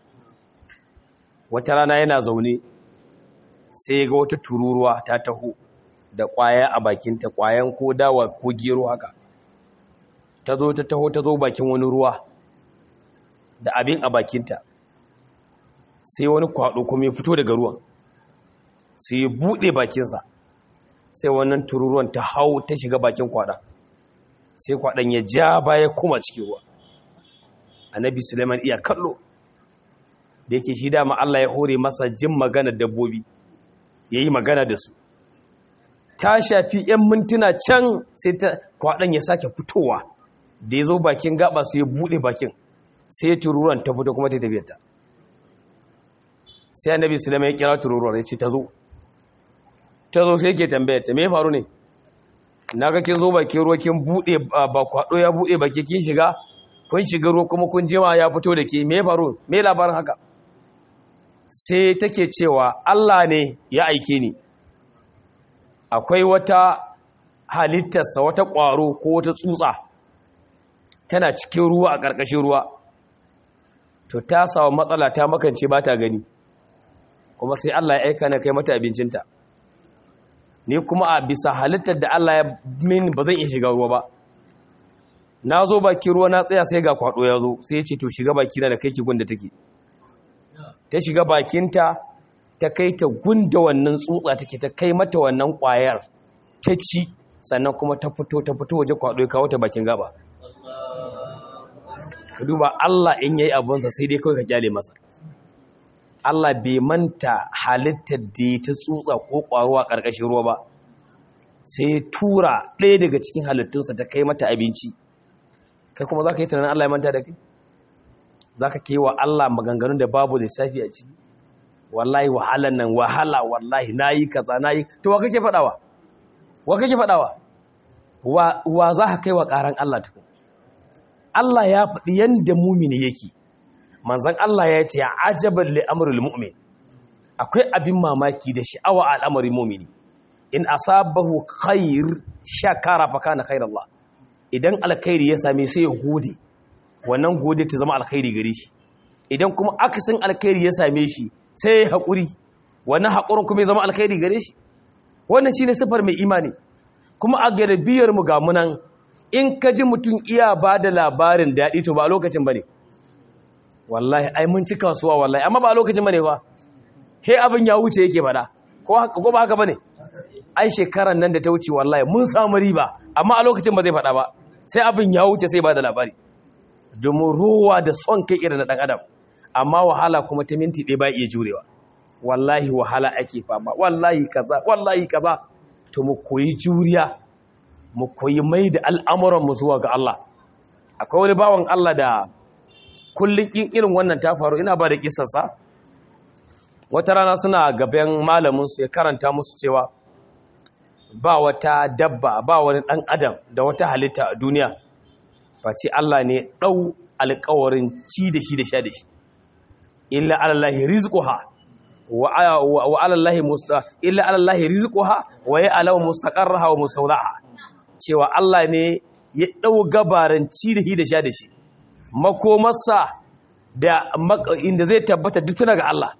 wata rana yana zaune sai ga wata tururuwa ta taho da kwaya a bakinta kwayan ko dawa ko gero haka ta zo ta taho ta zo bakin wani ruwa da abin a bakinta sai wani kwado kuma ya fito daga ruwan sai ya buɗe bakinsa sai wannan tururuwan ta hau ta shiga bakin kwada sai kwadan ya ja baya kuma cikin ruwa annabi suleiman iya kallo da yake shi dama Allah ya hore masa jin magana dabbobi ya yi magana da su ta shafi 'yan mintuna can sai ta kwadan ya sake fitowa da ya zo bakin gaba su ya buɗe bakin sai tururuwan ta fito kuma ta tafiyarta sai annabi suleiman ya kira tururuwar ya ce ta zo ta zo sai ke tambaya ta me faru ne na ga kin zo bakin ruwa kin bude ba kwado ya bude baki kin shiga kun shiga ruwa kuma kun jima ya fito da ke me faru me labarin haka sai take cewa Allah ne ya aike ni akwai wata halittarsa wata ƙwaro ko wata tsutsa tana cikin ruwa a ƙarƙashin ruwa to ta samu matsala ta makance ba ta gani kuma sai Allah ya aika na kai mata abincinta ni kuma a bisa halittar da Allah ya min ba zan iya shiga ruwa ba na zo baki ruwa na tsaya sai ga kwado ya zo sai ya ce to shiga baki na da kai ki gunda take ta shiga bakinta ta kai ta gunda wannan tsutsa take ta kai mata wannan kwayar ta ci sannan kuma ta fito ta fito waje kwado ya kawo ta bakin gaba ka duba Allah in yayi abunsa sai dai kawai ka kyale masa Allah bai manta halittar da ta tsutsa ko ƙwaro a ƙarƙashin ruwa ba sai tura ɗaya daga cikin halittunsa ta kai mata abinci kai kuma za ka yi tunanin Allah ya manta da kai za ka ke wa Allah maganganun da babu da safi a ciki wallahi wahalan nan wahala wallahi na yi kaza na yi to wa kake faɗawa wa kake faɗawa wa za ka kai wa ƙaran Allah tukun Allah ya faɗi yadda mumini yake manzan Allah ya ce ajabar li'amurul mu'min akwai abin mamaki da sha'awa a al'amarin mu'mini in asabahu khair shakara fa kana khairallah idan alkhairi ya same sai ya gode wannan gode ta zama alkhairi gare shi idan kuma akasin alkhairi ya same shi sai ya haƙuri wannan haƙurin kuma ya zama alkhairi gare shi wannan shine sifar mai imani kuma a garbiyar mu ga munan in ka ji mutum iya ba da labarin daɗi to ba a lokacin ba ne wallahi ai mun ci kasuwa wallahi amma ba a lokacin bane ba he abin ya wuce yake fada ko haka ko ba haka bane ai shekaran nan da ta wuce wallahi mun samu riba amma a lokacin ba zai fada ba sai abin ya wuce sai ba da labari domin ruwa da son kai irin na dan adam amma wahala kuma ta minti ɗaya ba iya jurewa wallahi wahala ake fama wallahi kaza wallahi kaza to mu koyi juriya mu koyi mai da al'amuran mu zuwa ga Allah akwai wani bawan Allah da kullum in irin wannan ta faru ina ba da kisarsa wata rana suna gaban malaminsu ya karanta musu cewa ba wata dabba ba wani ɗan adam da wata halitta a duniya face Allah ne ɗau alkawarin ci da shi da sha da shi illa alallahi rizquha wa alallahi musta illa alallahi rizquha wa ya alaw mustaqarraha wa mustawdaha cewa Allah ne ya ɗau gabaran ci da shi da sha da shi makomarsa da inda zai tabbata duk tuna ga Allah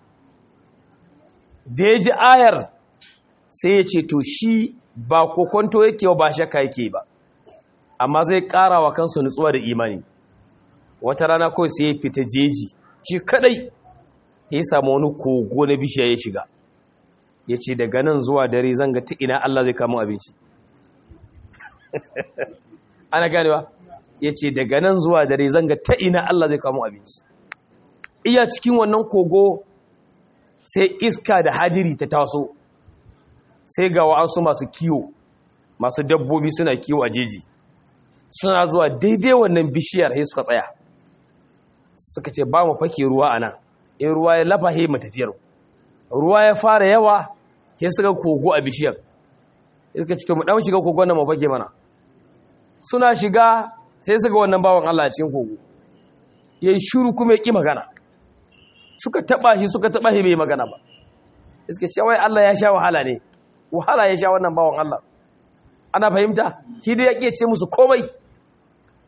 da ya ji ayar sai ya ce to shi ba kokonto yake ba shakka yake ba amma zai ƙara wa kansu nutsuwa da imani wata rana kawai sai ya fita jeji shi kadai ya samu wani kogo na bishiya ya shiga ya ce daga nan zuwa dare zan ga ta ina Allah zai kama abinci ana ganewa ya ce daga nan zuwa dare zanga ta ina Allah zai kamo abinci iya cikin wannan kogo sai iska da hajiri ta taso sai ga wa'ansu masu kiwo masu dabbobi suna kiwo a jeji suna zuwa daidai wannan bishiyar sai suka tsaya suka ce ba mu fake ruwa a nan in ruwa ya lafa he matafiyar ruwa ya fara yawa sai suka kogo a bishiyar suka ce mu dan shiga kogon nan mu fake mana suna shiga sai suka wannan bawan Allah a cikin kogo ya yi shuru kuma ya ƙi magana suka taɓa shi suka taɓa shi bai magana ba iska ce wai Allah ya sha wahala ne wahala ya sha wannan bawan Allah ana fahimta shi dai ya ƙi ce musu komai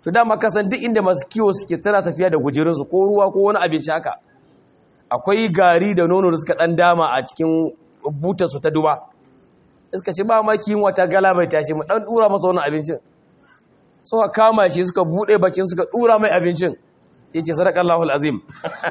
to dama ka san duk inda masu kiwo suke tana tafiya da gujirinsu ko ruwa ko wani abinci haka akwai gari da nono da suka dan dama a cikin butarsu ta duba suka ce ba ma kiyin wata gala mai tashi mu dan dura masa wani abincin suka kama shi suka bude bakin suka dura mai abincin yace sadaqallahu alazim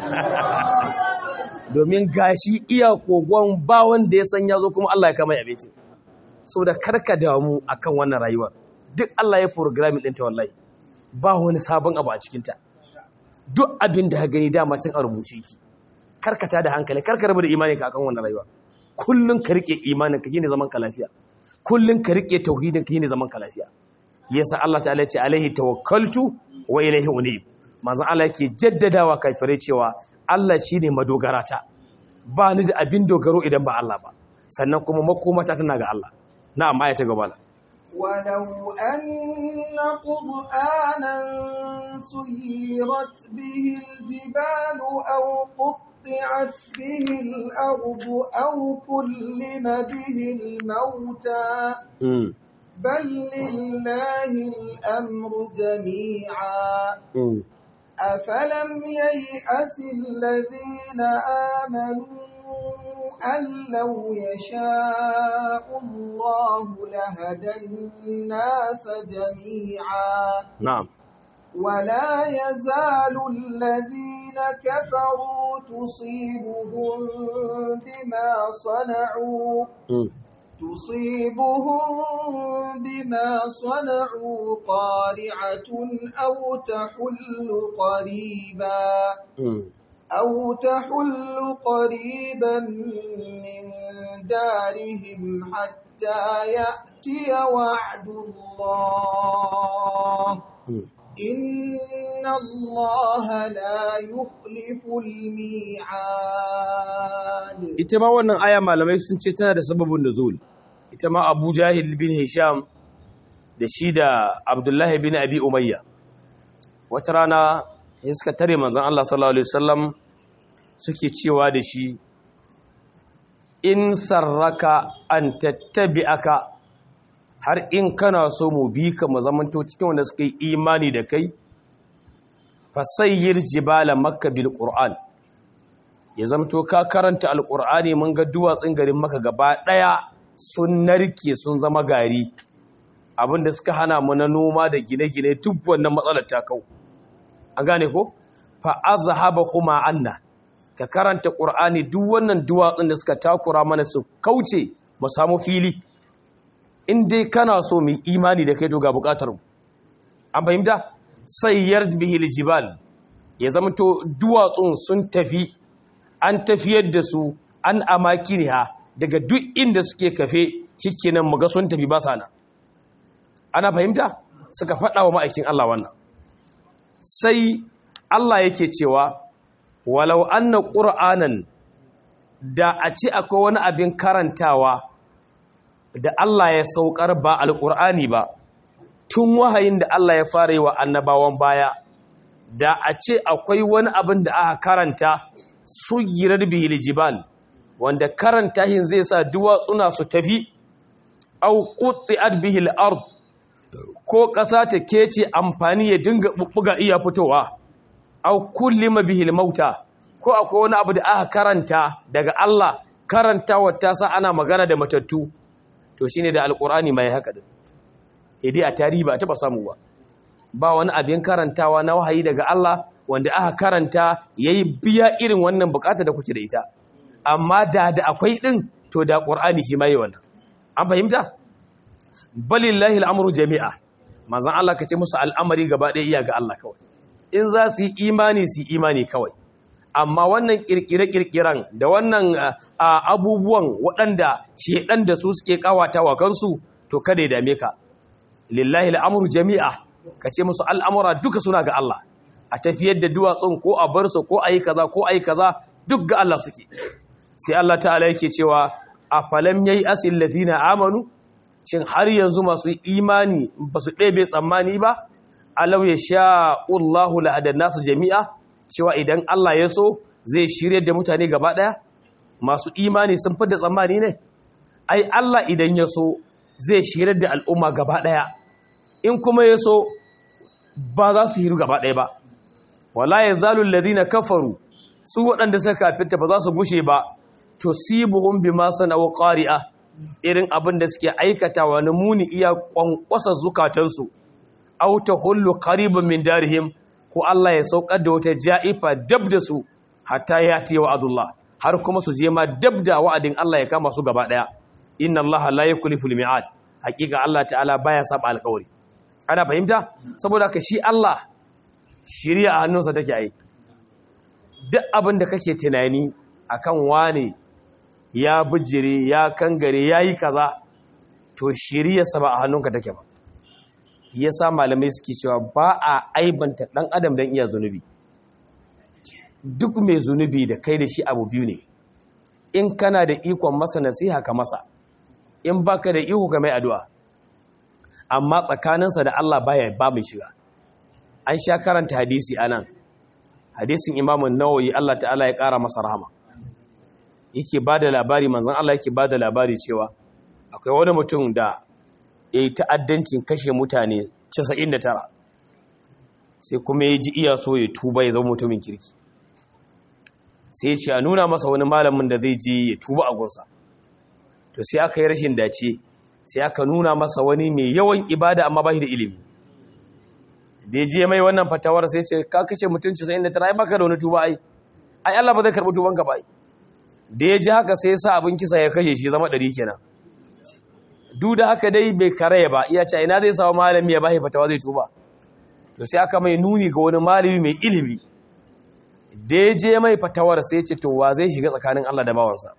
domin gashi iya kogon ba wanda ya san yazo kuma Allah ya kama abincin saboda karka damu akan wannan rayuwa duk Allah ya programming ɗinta wallahi ba wani sabon abu a cikinta duk abin da ka gani dama cin a rubuce ki karkata da hankali karka rabu da imanin ka akan wannan rayuwa kullun ka rike imanin ka shine zaman ka lafiya kullun ka rike tauhidin ka shine zaman ka lafiya yasa Allah ta'ala ya ce alaihi tawakkaltu wa ilaihi unib manzon Allah yake jaddadawa kafirai cewa Allah shine madogarata ba ni da abin dogaro idan ba Allah ba sannan kuma makomata tana ga Allah na'am aya ta gaba ولو أن قرآنا سيرت به الجبال أو قطعت به الأرض أو كلم به الموتى بل لله الأمر جميعا أفلم ييأس الذين آمنوا أن لو يشاء الله لهدى الناس جميعا نعم ولا يزال الذين كفروا تصيبهم بما صنعوا تصيبهم بما صنعوا قارعة أو تحل قريبا أو تحل قريبا من دارهم حتى يأتي وعد الله إن الله لا يخلف الميعاد ita ma wannan aya malamai sun ce tana da sababin nuzul ita ma Abu Jahil bin Hisham da shi da Abdullahi bin Abi Umayya wata rana ya suka tare manzan Allah sallallahu Alaihi wasallam suke cewa da shi in sarraka an tattabi aka har in kana so mu bi ka mu zamanto cikin wanda suka yi imani da kai fasayyir jibala makka bil qur'an ya zamto ka karanta alqur'ani mun ga duwatsun garin maka gaba daya sun narke sun zama gari abinda suka hana mu na noma da gine-gine duk wannan matsalar ta kau an gane ko fa azhaba kuma anna ka karanta qur'ani duk wannan duwatsun da suka takura mana su kauce mu samu fili in dai kana so mu imani da kai to ga bukatar mu an fahimta sayyar bihi aljibal ya zamanto duwatsun sun tafi an tafiyar da su an amakiniha daga duk inda suke kafe shikenan mu ga sun tafi ba sana ana fahimta suka faɗa wa ma'aikin Allah wannan sai Allah yake cewa walau anna qur'anan da a ci akwai wani abin karantawa da Allah ya saukar ba alqur'ani ba tun wahayin da Allah ya fara yi wa annabawan baya da a ce akwai wani abin da aka karanta suyirar bihil jibal wanda karanta hin zai sa duwatsuna su tafi au qutti'at bihil ard ko ƙasa ta kece amfani ya dinga bubbuga iya fitowa au kullima bihil mauta ko akwai wani abu da aka karanta daga Allah karantawa ta sa ana magana da matattu to shine da alqur'ani mai haka din idai a tarihi ba taba samu ba ba wani abin karantawa na wahayi daga Allah wanda aka karanta yayi biya irin wannan bukata da kuke da ita amma da da akwai din to da qur'ani shi mai wannan an fahimta balillahi al'amru jami'a manzon Allah kace musu al'amari gaba ɗaya iya ga Allah kawai in za su yi imani su yi imani kawai amma wannan kirkire-kirkiren da wannan abubuwan waɗanda shedan da su suke kawata wa kansu to kada ya dame ka lillahi al'amru jami'a kace musu al'amura duka suna ga Allah a tafiyar da duwatsun ko a bar su ko ayi kaza ko ayi kaza duk ga Allah suke sai Allah ta'ala yake cewa afalam yayi asil ladina amanu shin har yanzu masu imani ba su ɗebe tsammani ba alau ya sha'u Allahu la'adan nasu jami'a cewa idan Allah ya so zai shirye da mutane gaba ɗaya masu imani sun fi da tsammani ne ai Allah idan ya so zai shirye da al'umma gaba ɗaya in kuma ya so ba za su hiru gaba ɗaya ba wala yazalu alladhina kafaru su waɗanda suka kafirta ba za su gushe ba tusibuhum bima sana'u qari'a irin abin da suke aikatawa na muni iya kwankwasa zukatansu aw tahullu qariban min darihim ko Allah ya saukar da wata ja'ifa dab da su hatta yati wa'adullah har kuma su je ma dab da wa'adin Allah ya kama su gaba daya inna Allah la yukhlifu al-mi'ad hakika Allah ta'ala baya saba alƙawari ana fahimta saboda ka shi Allah shiriya a hannunsa take ai duk abin da kake tunani akan wane ya bijire ya kangare yayi kaza to shiriyarsa ba a hannunka take ba yasa malamai suke cewa ba a aibanta dan adam dan iya zunubi duk mai zunubi da kai da shi abu biyu ne in kana da ikon masa nasiha ka masa in baka da iko ka mai addu'a amma tsakaninsa da Allah baya ba mai shiga an sha karanta hadisi anan hadisin Imam Nawawi Allah ta'ala ya kara masa rahama yake bada labari manzon Allah yake bada labari cewa akwai wani mutum da yayi ta'addancin kashe mutane 99 sai kuma ya ji iya so ya tuba ya zama mutumin kirki sai ce a nuna masa wani malamin da zai je ya tuba a gunsa to sai aka yi rashin dace sai aka nuna masa wani mai yawan ibada amma ba shi da ilimi da ya je mai wannan fatawar sai ce ka kace mutum 99 ai baka da wani tuba ai ai Allah ba zai karbi tuban ka ba ai da ya ji haka sai ya sa abin kisa ya kashe shi zama 100 kenan duk da haka dai bai karaya ba iya ce ina zai samu malami ya bashi fatawa zai tuba to sai aka mai nuni ga wani malami mai ilimi da ya je mai fatawar sai ce to wa zai shiga tsakanin Allah da bawansa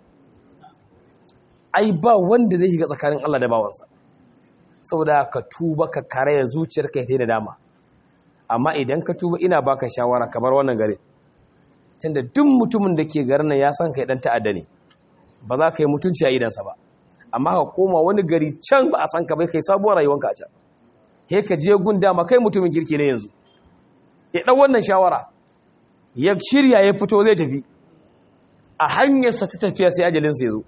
ai ba wanda zai shiga tsakanin Allah da bawansa saboda ka tuba ka karaya zuciyarka ya da dama amma idan ka tuba ina baka shawara kamar wannan gare tunda duk mutumin da ke garin nan ya san kai dan ta'adda ne ba za ka yi mutunci a idansa ba amma ka koma wani gari can ba a san ka bai kai sabuwar rayuwanka a can he ka je gun dama kai mutumin kirki ne yanzu ya dan wannan shawara ya shirya ya fito zai tafi a hanyarsa ta tafiya sai ajalinsa ya zo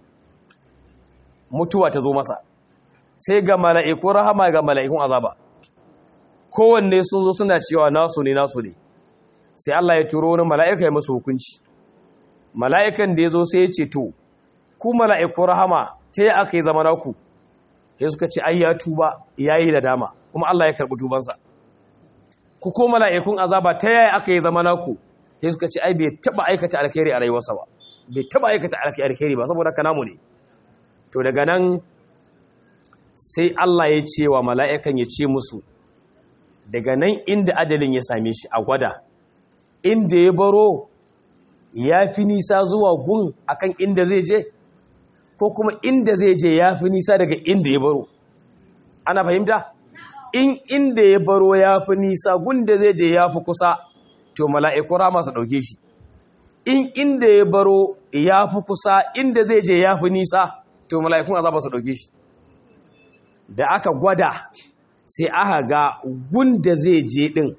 mutuwa ta zo masa sai ga mala'ikun rahama ga mala'ikun azaba kowanne sun zo suna cewa nasu ne nasu ne sai Allah ya turo wani mala'ika ya masu hukunci mala'ikan da ya zo sai ya ce to ku mala'ikun rahama ta yi aka yi zama naku ya suka ce ai ya tuba ya yi da dama kuma Allah ya karɓi tubansa ku ko mala'ikun azaba ta yaya aka yi zama naku ya suka ce ai bai taɓa aikata alkhairi a rayuwarsa ba bai taɓa aikata alkhairi ba saboda haka namu ne to daga nan sai Allah ya ce wa mala'ikan ya ce musu daga nan inda ajalin ya same shi a gwada inda ya baro ya fi nisa zuwa gun akan inda zai je ko kuma inda zai je ya fi nisa daga inda ya baro ana fahimta in inda ya baro ya fi nisa gun da zai je ya fi kusa to mala'iku rama su ɗauke shi in inda ya baro ya fi kusa inda zai je ya fi nisa to mala'ikun azaba su ɗauke shi da aka gwada sai aka ga gunda zai je ɗin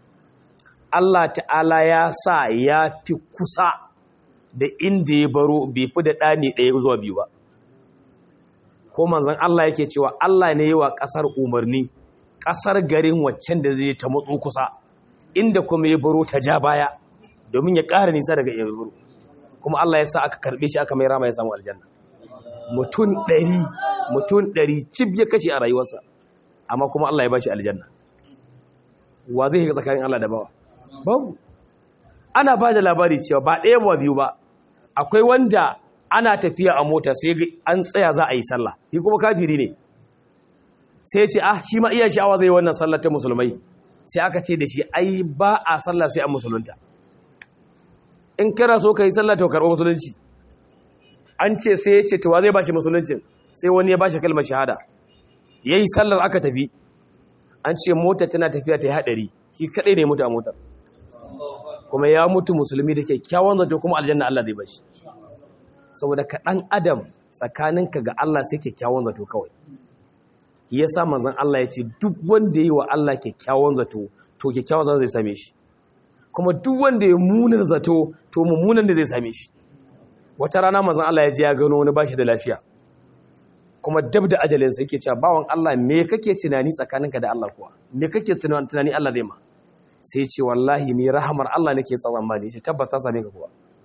Allah ta'ala ya sa ya fi kusa da inda ya baro bai fi da ɗani ɗaya zuwa biyu ba ko manzan Allah yake cewa Allah ne yi wa ƙasar umarni ƙasar garin waccan da zai ta matso kusa inda kuma ya baro ta ja baya domin ya ƙara nisa daga ya baro kuma Allah ya sa aka karɓe shi aka mai rama ya samu aljanna mutum ɗari mutum ɗari cib ya kashe a rayuwarsa amma kuma Allah ya ba shi aljanna wa zai shiga tsakanin Allah da bawa babu ana ba da labari cewa ba ɗaya ba biyu ba akwai wanda ana tafiya a mota sai an tsaya za a yi sallah shi kuma kafiri ne sai ce ah shi ma iya sha'awa zai wannan sallar ta musulmai sai aka ce da shi ai ba a sallah sai an musulunta in kana so ka yi sallah to karɓo musulunci an ce sai ya ce to wa zai ba shi musuluncin sai wani ya ba shi kalmar shahada ya yi sallar aka tafi an ce mota tana tafiya ta yi haɗari shi kaɗai ne mutu a motar kuma ya mutu musulmi da kyakkyawan zato kuma aljanna Allah zai bashi saboda ka ɗan adam tsakaninka ga Allah sai kyakkyawan zato kawai ya sa manzan Allah ya ce duk wanda yi wa Allah kyakkyawan zato to kyakkyawan zato zai same shi kuma duk wanda ya munar zato to mummunan da zai same shi wata rana manzan Allah ya je ya gano wani bashi da lafiya kuma dab da ajalinsa yake cewa bawan Allah me kake tunani tsakaninka da Allah kuwa me kake tunani Allah zai ma sai ce wallahi ni rahamar Allah nake tsawon ma ne ce tabbas ta same ka kuwa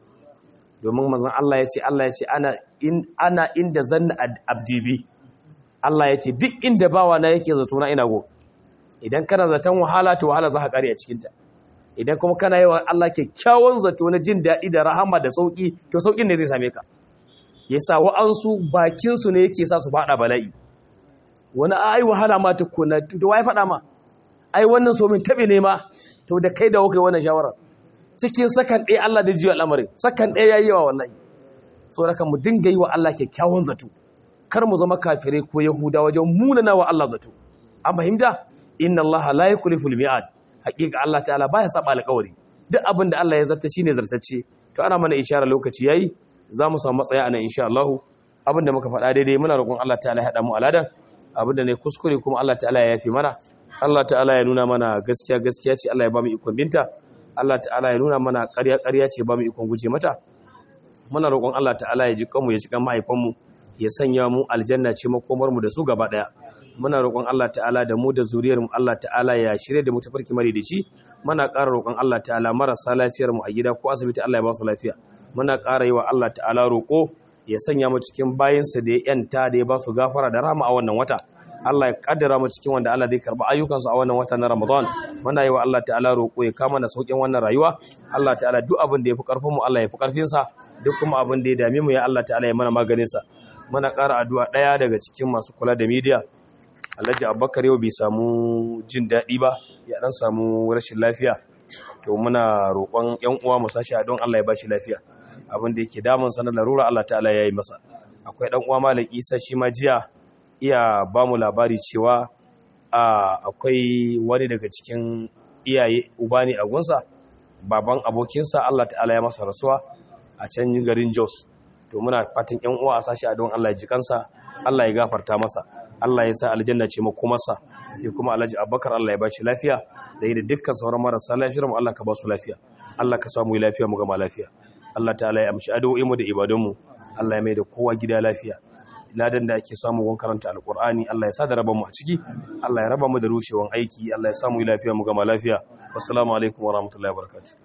domin manzon Allah ya ce Allah ya ce ana in ana inda zanna abdibi Allah ya ce duk inda bawa na yake zato na ina go idan kana zaton wahala to wahala za ka kare a cikin ta idan kuma kana yi wa Allah kyakkyawan zato na jin daɗi da rahama da sauki to saukin ne zai same ka yasa wa'ansu bakin su ne yake sa su fada bala'i wani ai wahala ma tukuna to wai fada ma ai wannan so min tabe ne ma to da kai da kai wannan shawara cikin sakan ɗaya Allah da jiwa al'amarin sakan ɗaya yayi yawa wallahi so raka mu dinga yi wa Allah kyakkyawan zato kar mu zama kafirai ko yahuda wajen munana wa Allah zato an fahimta inna Allah la yukhlifu al-mi'ad haqiqa Allah ta'ala baya saba alƙawari duk abin da Allah ya zarta shine zartacce to ana mana isharar lokaci yayi za mu samu matsaya anan insha Allah abin da muka faɗa daidai muna roƙon Allah ta'ala ya haɗa mu aladan abin da ne kuskure kuma Allah ta'ala ya yafi mana Allah ta'ala ya nuna mana gaskiya gaskiya ce Allah ya ba mu ikon binta Allah ta'ala ya nuna mana ƙarya ƙarya ce ba mu ikon guje mata muna roƙon Allah ta'ala ya ji kanmu ya ji kan mahaifanmu ya sanya mu aljanna ce makomar mu da su gaba daya muna roƙon Allah ta'ala da mu da zuriyar mu Allah ta'ala ya shirye da mu tafarki mari da ci muna ƙara roƙon Allah ta'ala marasa lafiyar mu a gida ko asibiti Allah ya ba su lafiya muna ƙara yi wa Allah ta'ala roƙo ya sanya mu cikin bayinsa da ya yanta da ya ba su gafara da rahama a wannan wata Allah ya kaddara mu cikin wanda Allah zai karba ayyukansu a wannan wata na Ramadan muna yi wa Allah ta'ala roƙo ya kama na saukin wannan rayuwa Allah ta'ala duk abin da ya fi ƙarfin mu Allah ya fi ƙarfin sa duk kuma abin da ya dame mu ya Allah ta'ala ya mana maganin sa muna ƙara addu'a ɗaya daga cikin masu kula da media Alhaji Abubakar yau bai samu jin daɗi ba ya dan samu rashin lafiya to muna roƙon ƴan uwa mu sashi don Allah ya bashi lafiya abin da yake damun sa na larura Allah ta'ala ya yi masa akwai dan uwa Malam Isa shi ma jiya iya ba mu labari cewa akwai wani daga cikin iyaye uba ne a gunsa baban abokinsa Allah ta'ala ya masa rasuwa a can garin Jos to muna fatan ƴan uwa a sashi a don Allah ya ji kansa Allah ya gafarta masa Allah ya sa aljanna ce makomarsa sai kuma Alhaji Abubakar Allah ya bashi lafiya da yi da dukkan sauran marasa lafiyar mu Allah ka ba su lafiya Allah ka samu lafiya mu gama lafiya Allah ta'ala ya amshi addu'o'in mu da ibadun mu Allah ya mai da kowa gida lafiya ladan da ake samu wan karanta alkur'ani Allah ya sa da raba mu a ciki Allah ya raba mu da rushewan aiki Allah ya samu lafiya mu gama lafiya wassalamu alaikum warahmatullahi wabarakatuh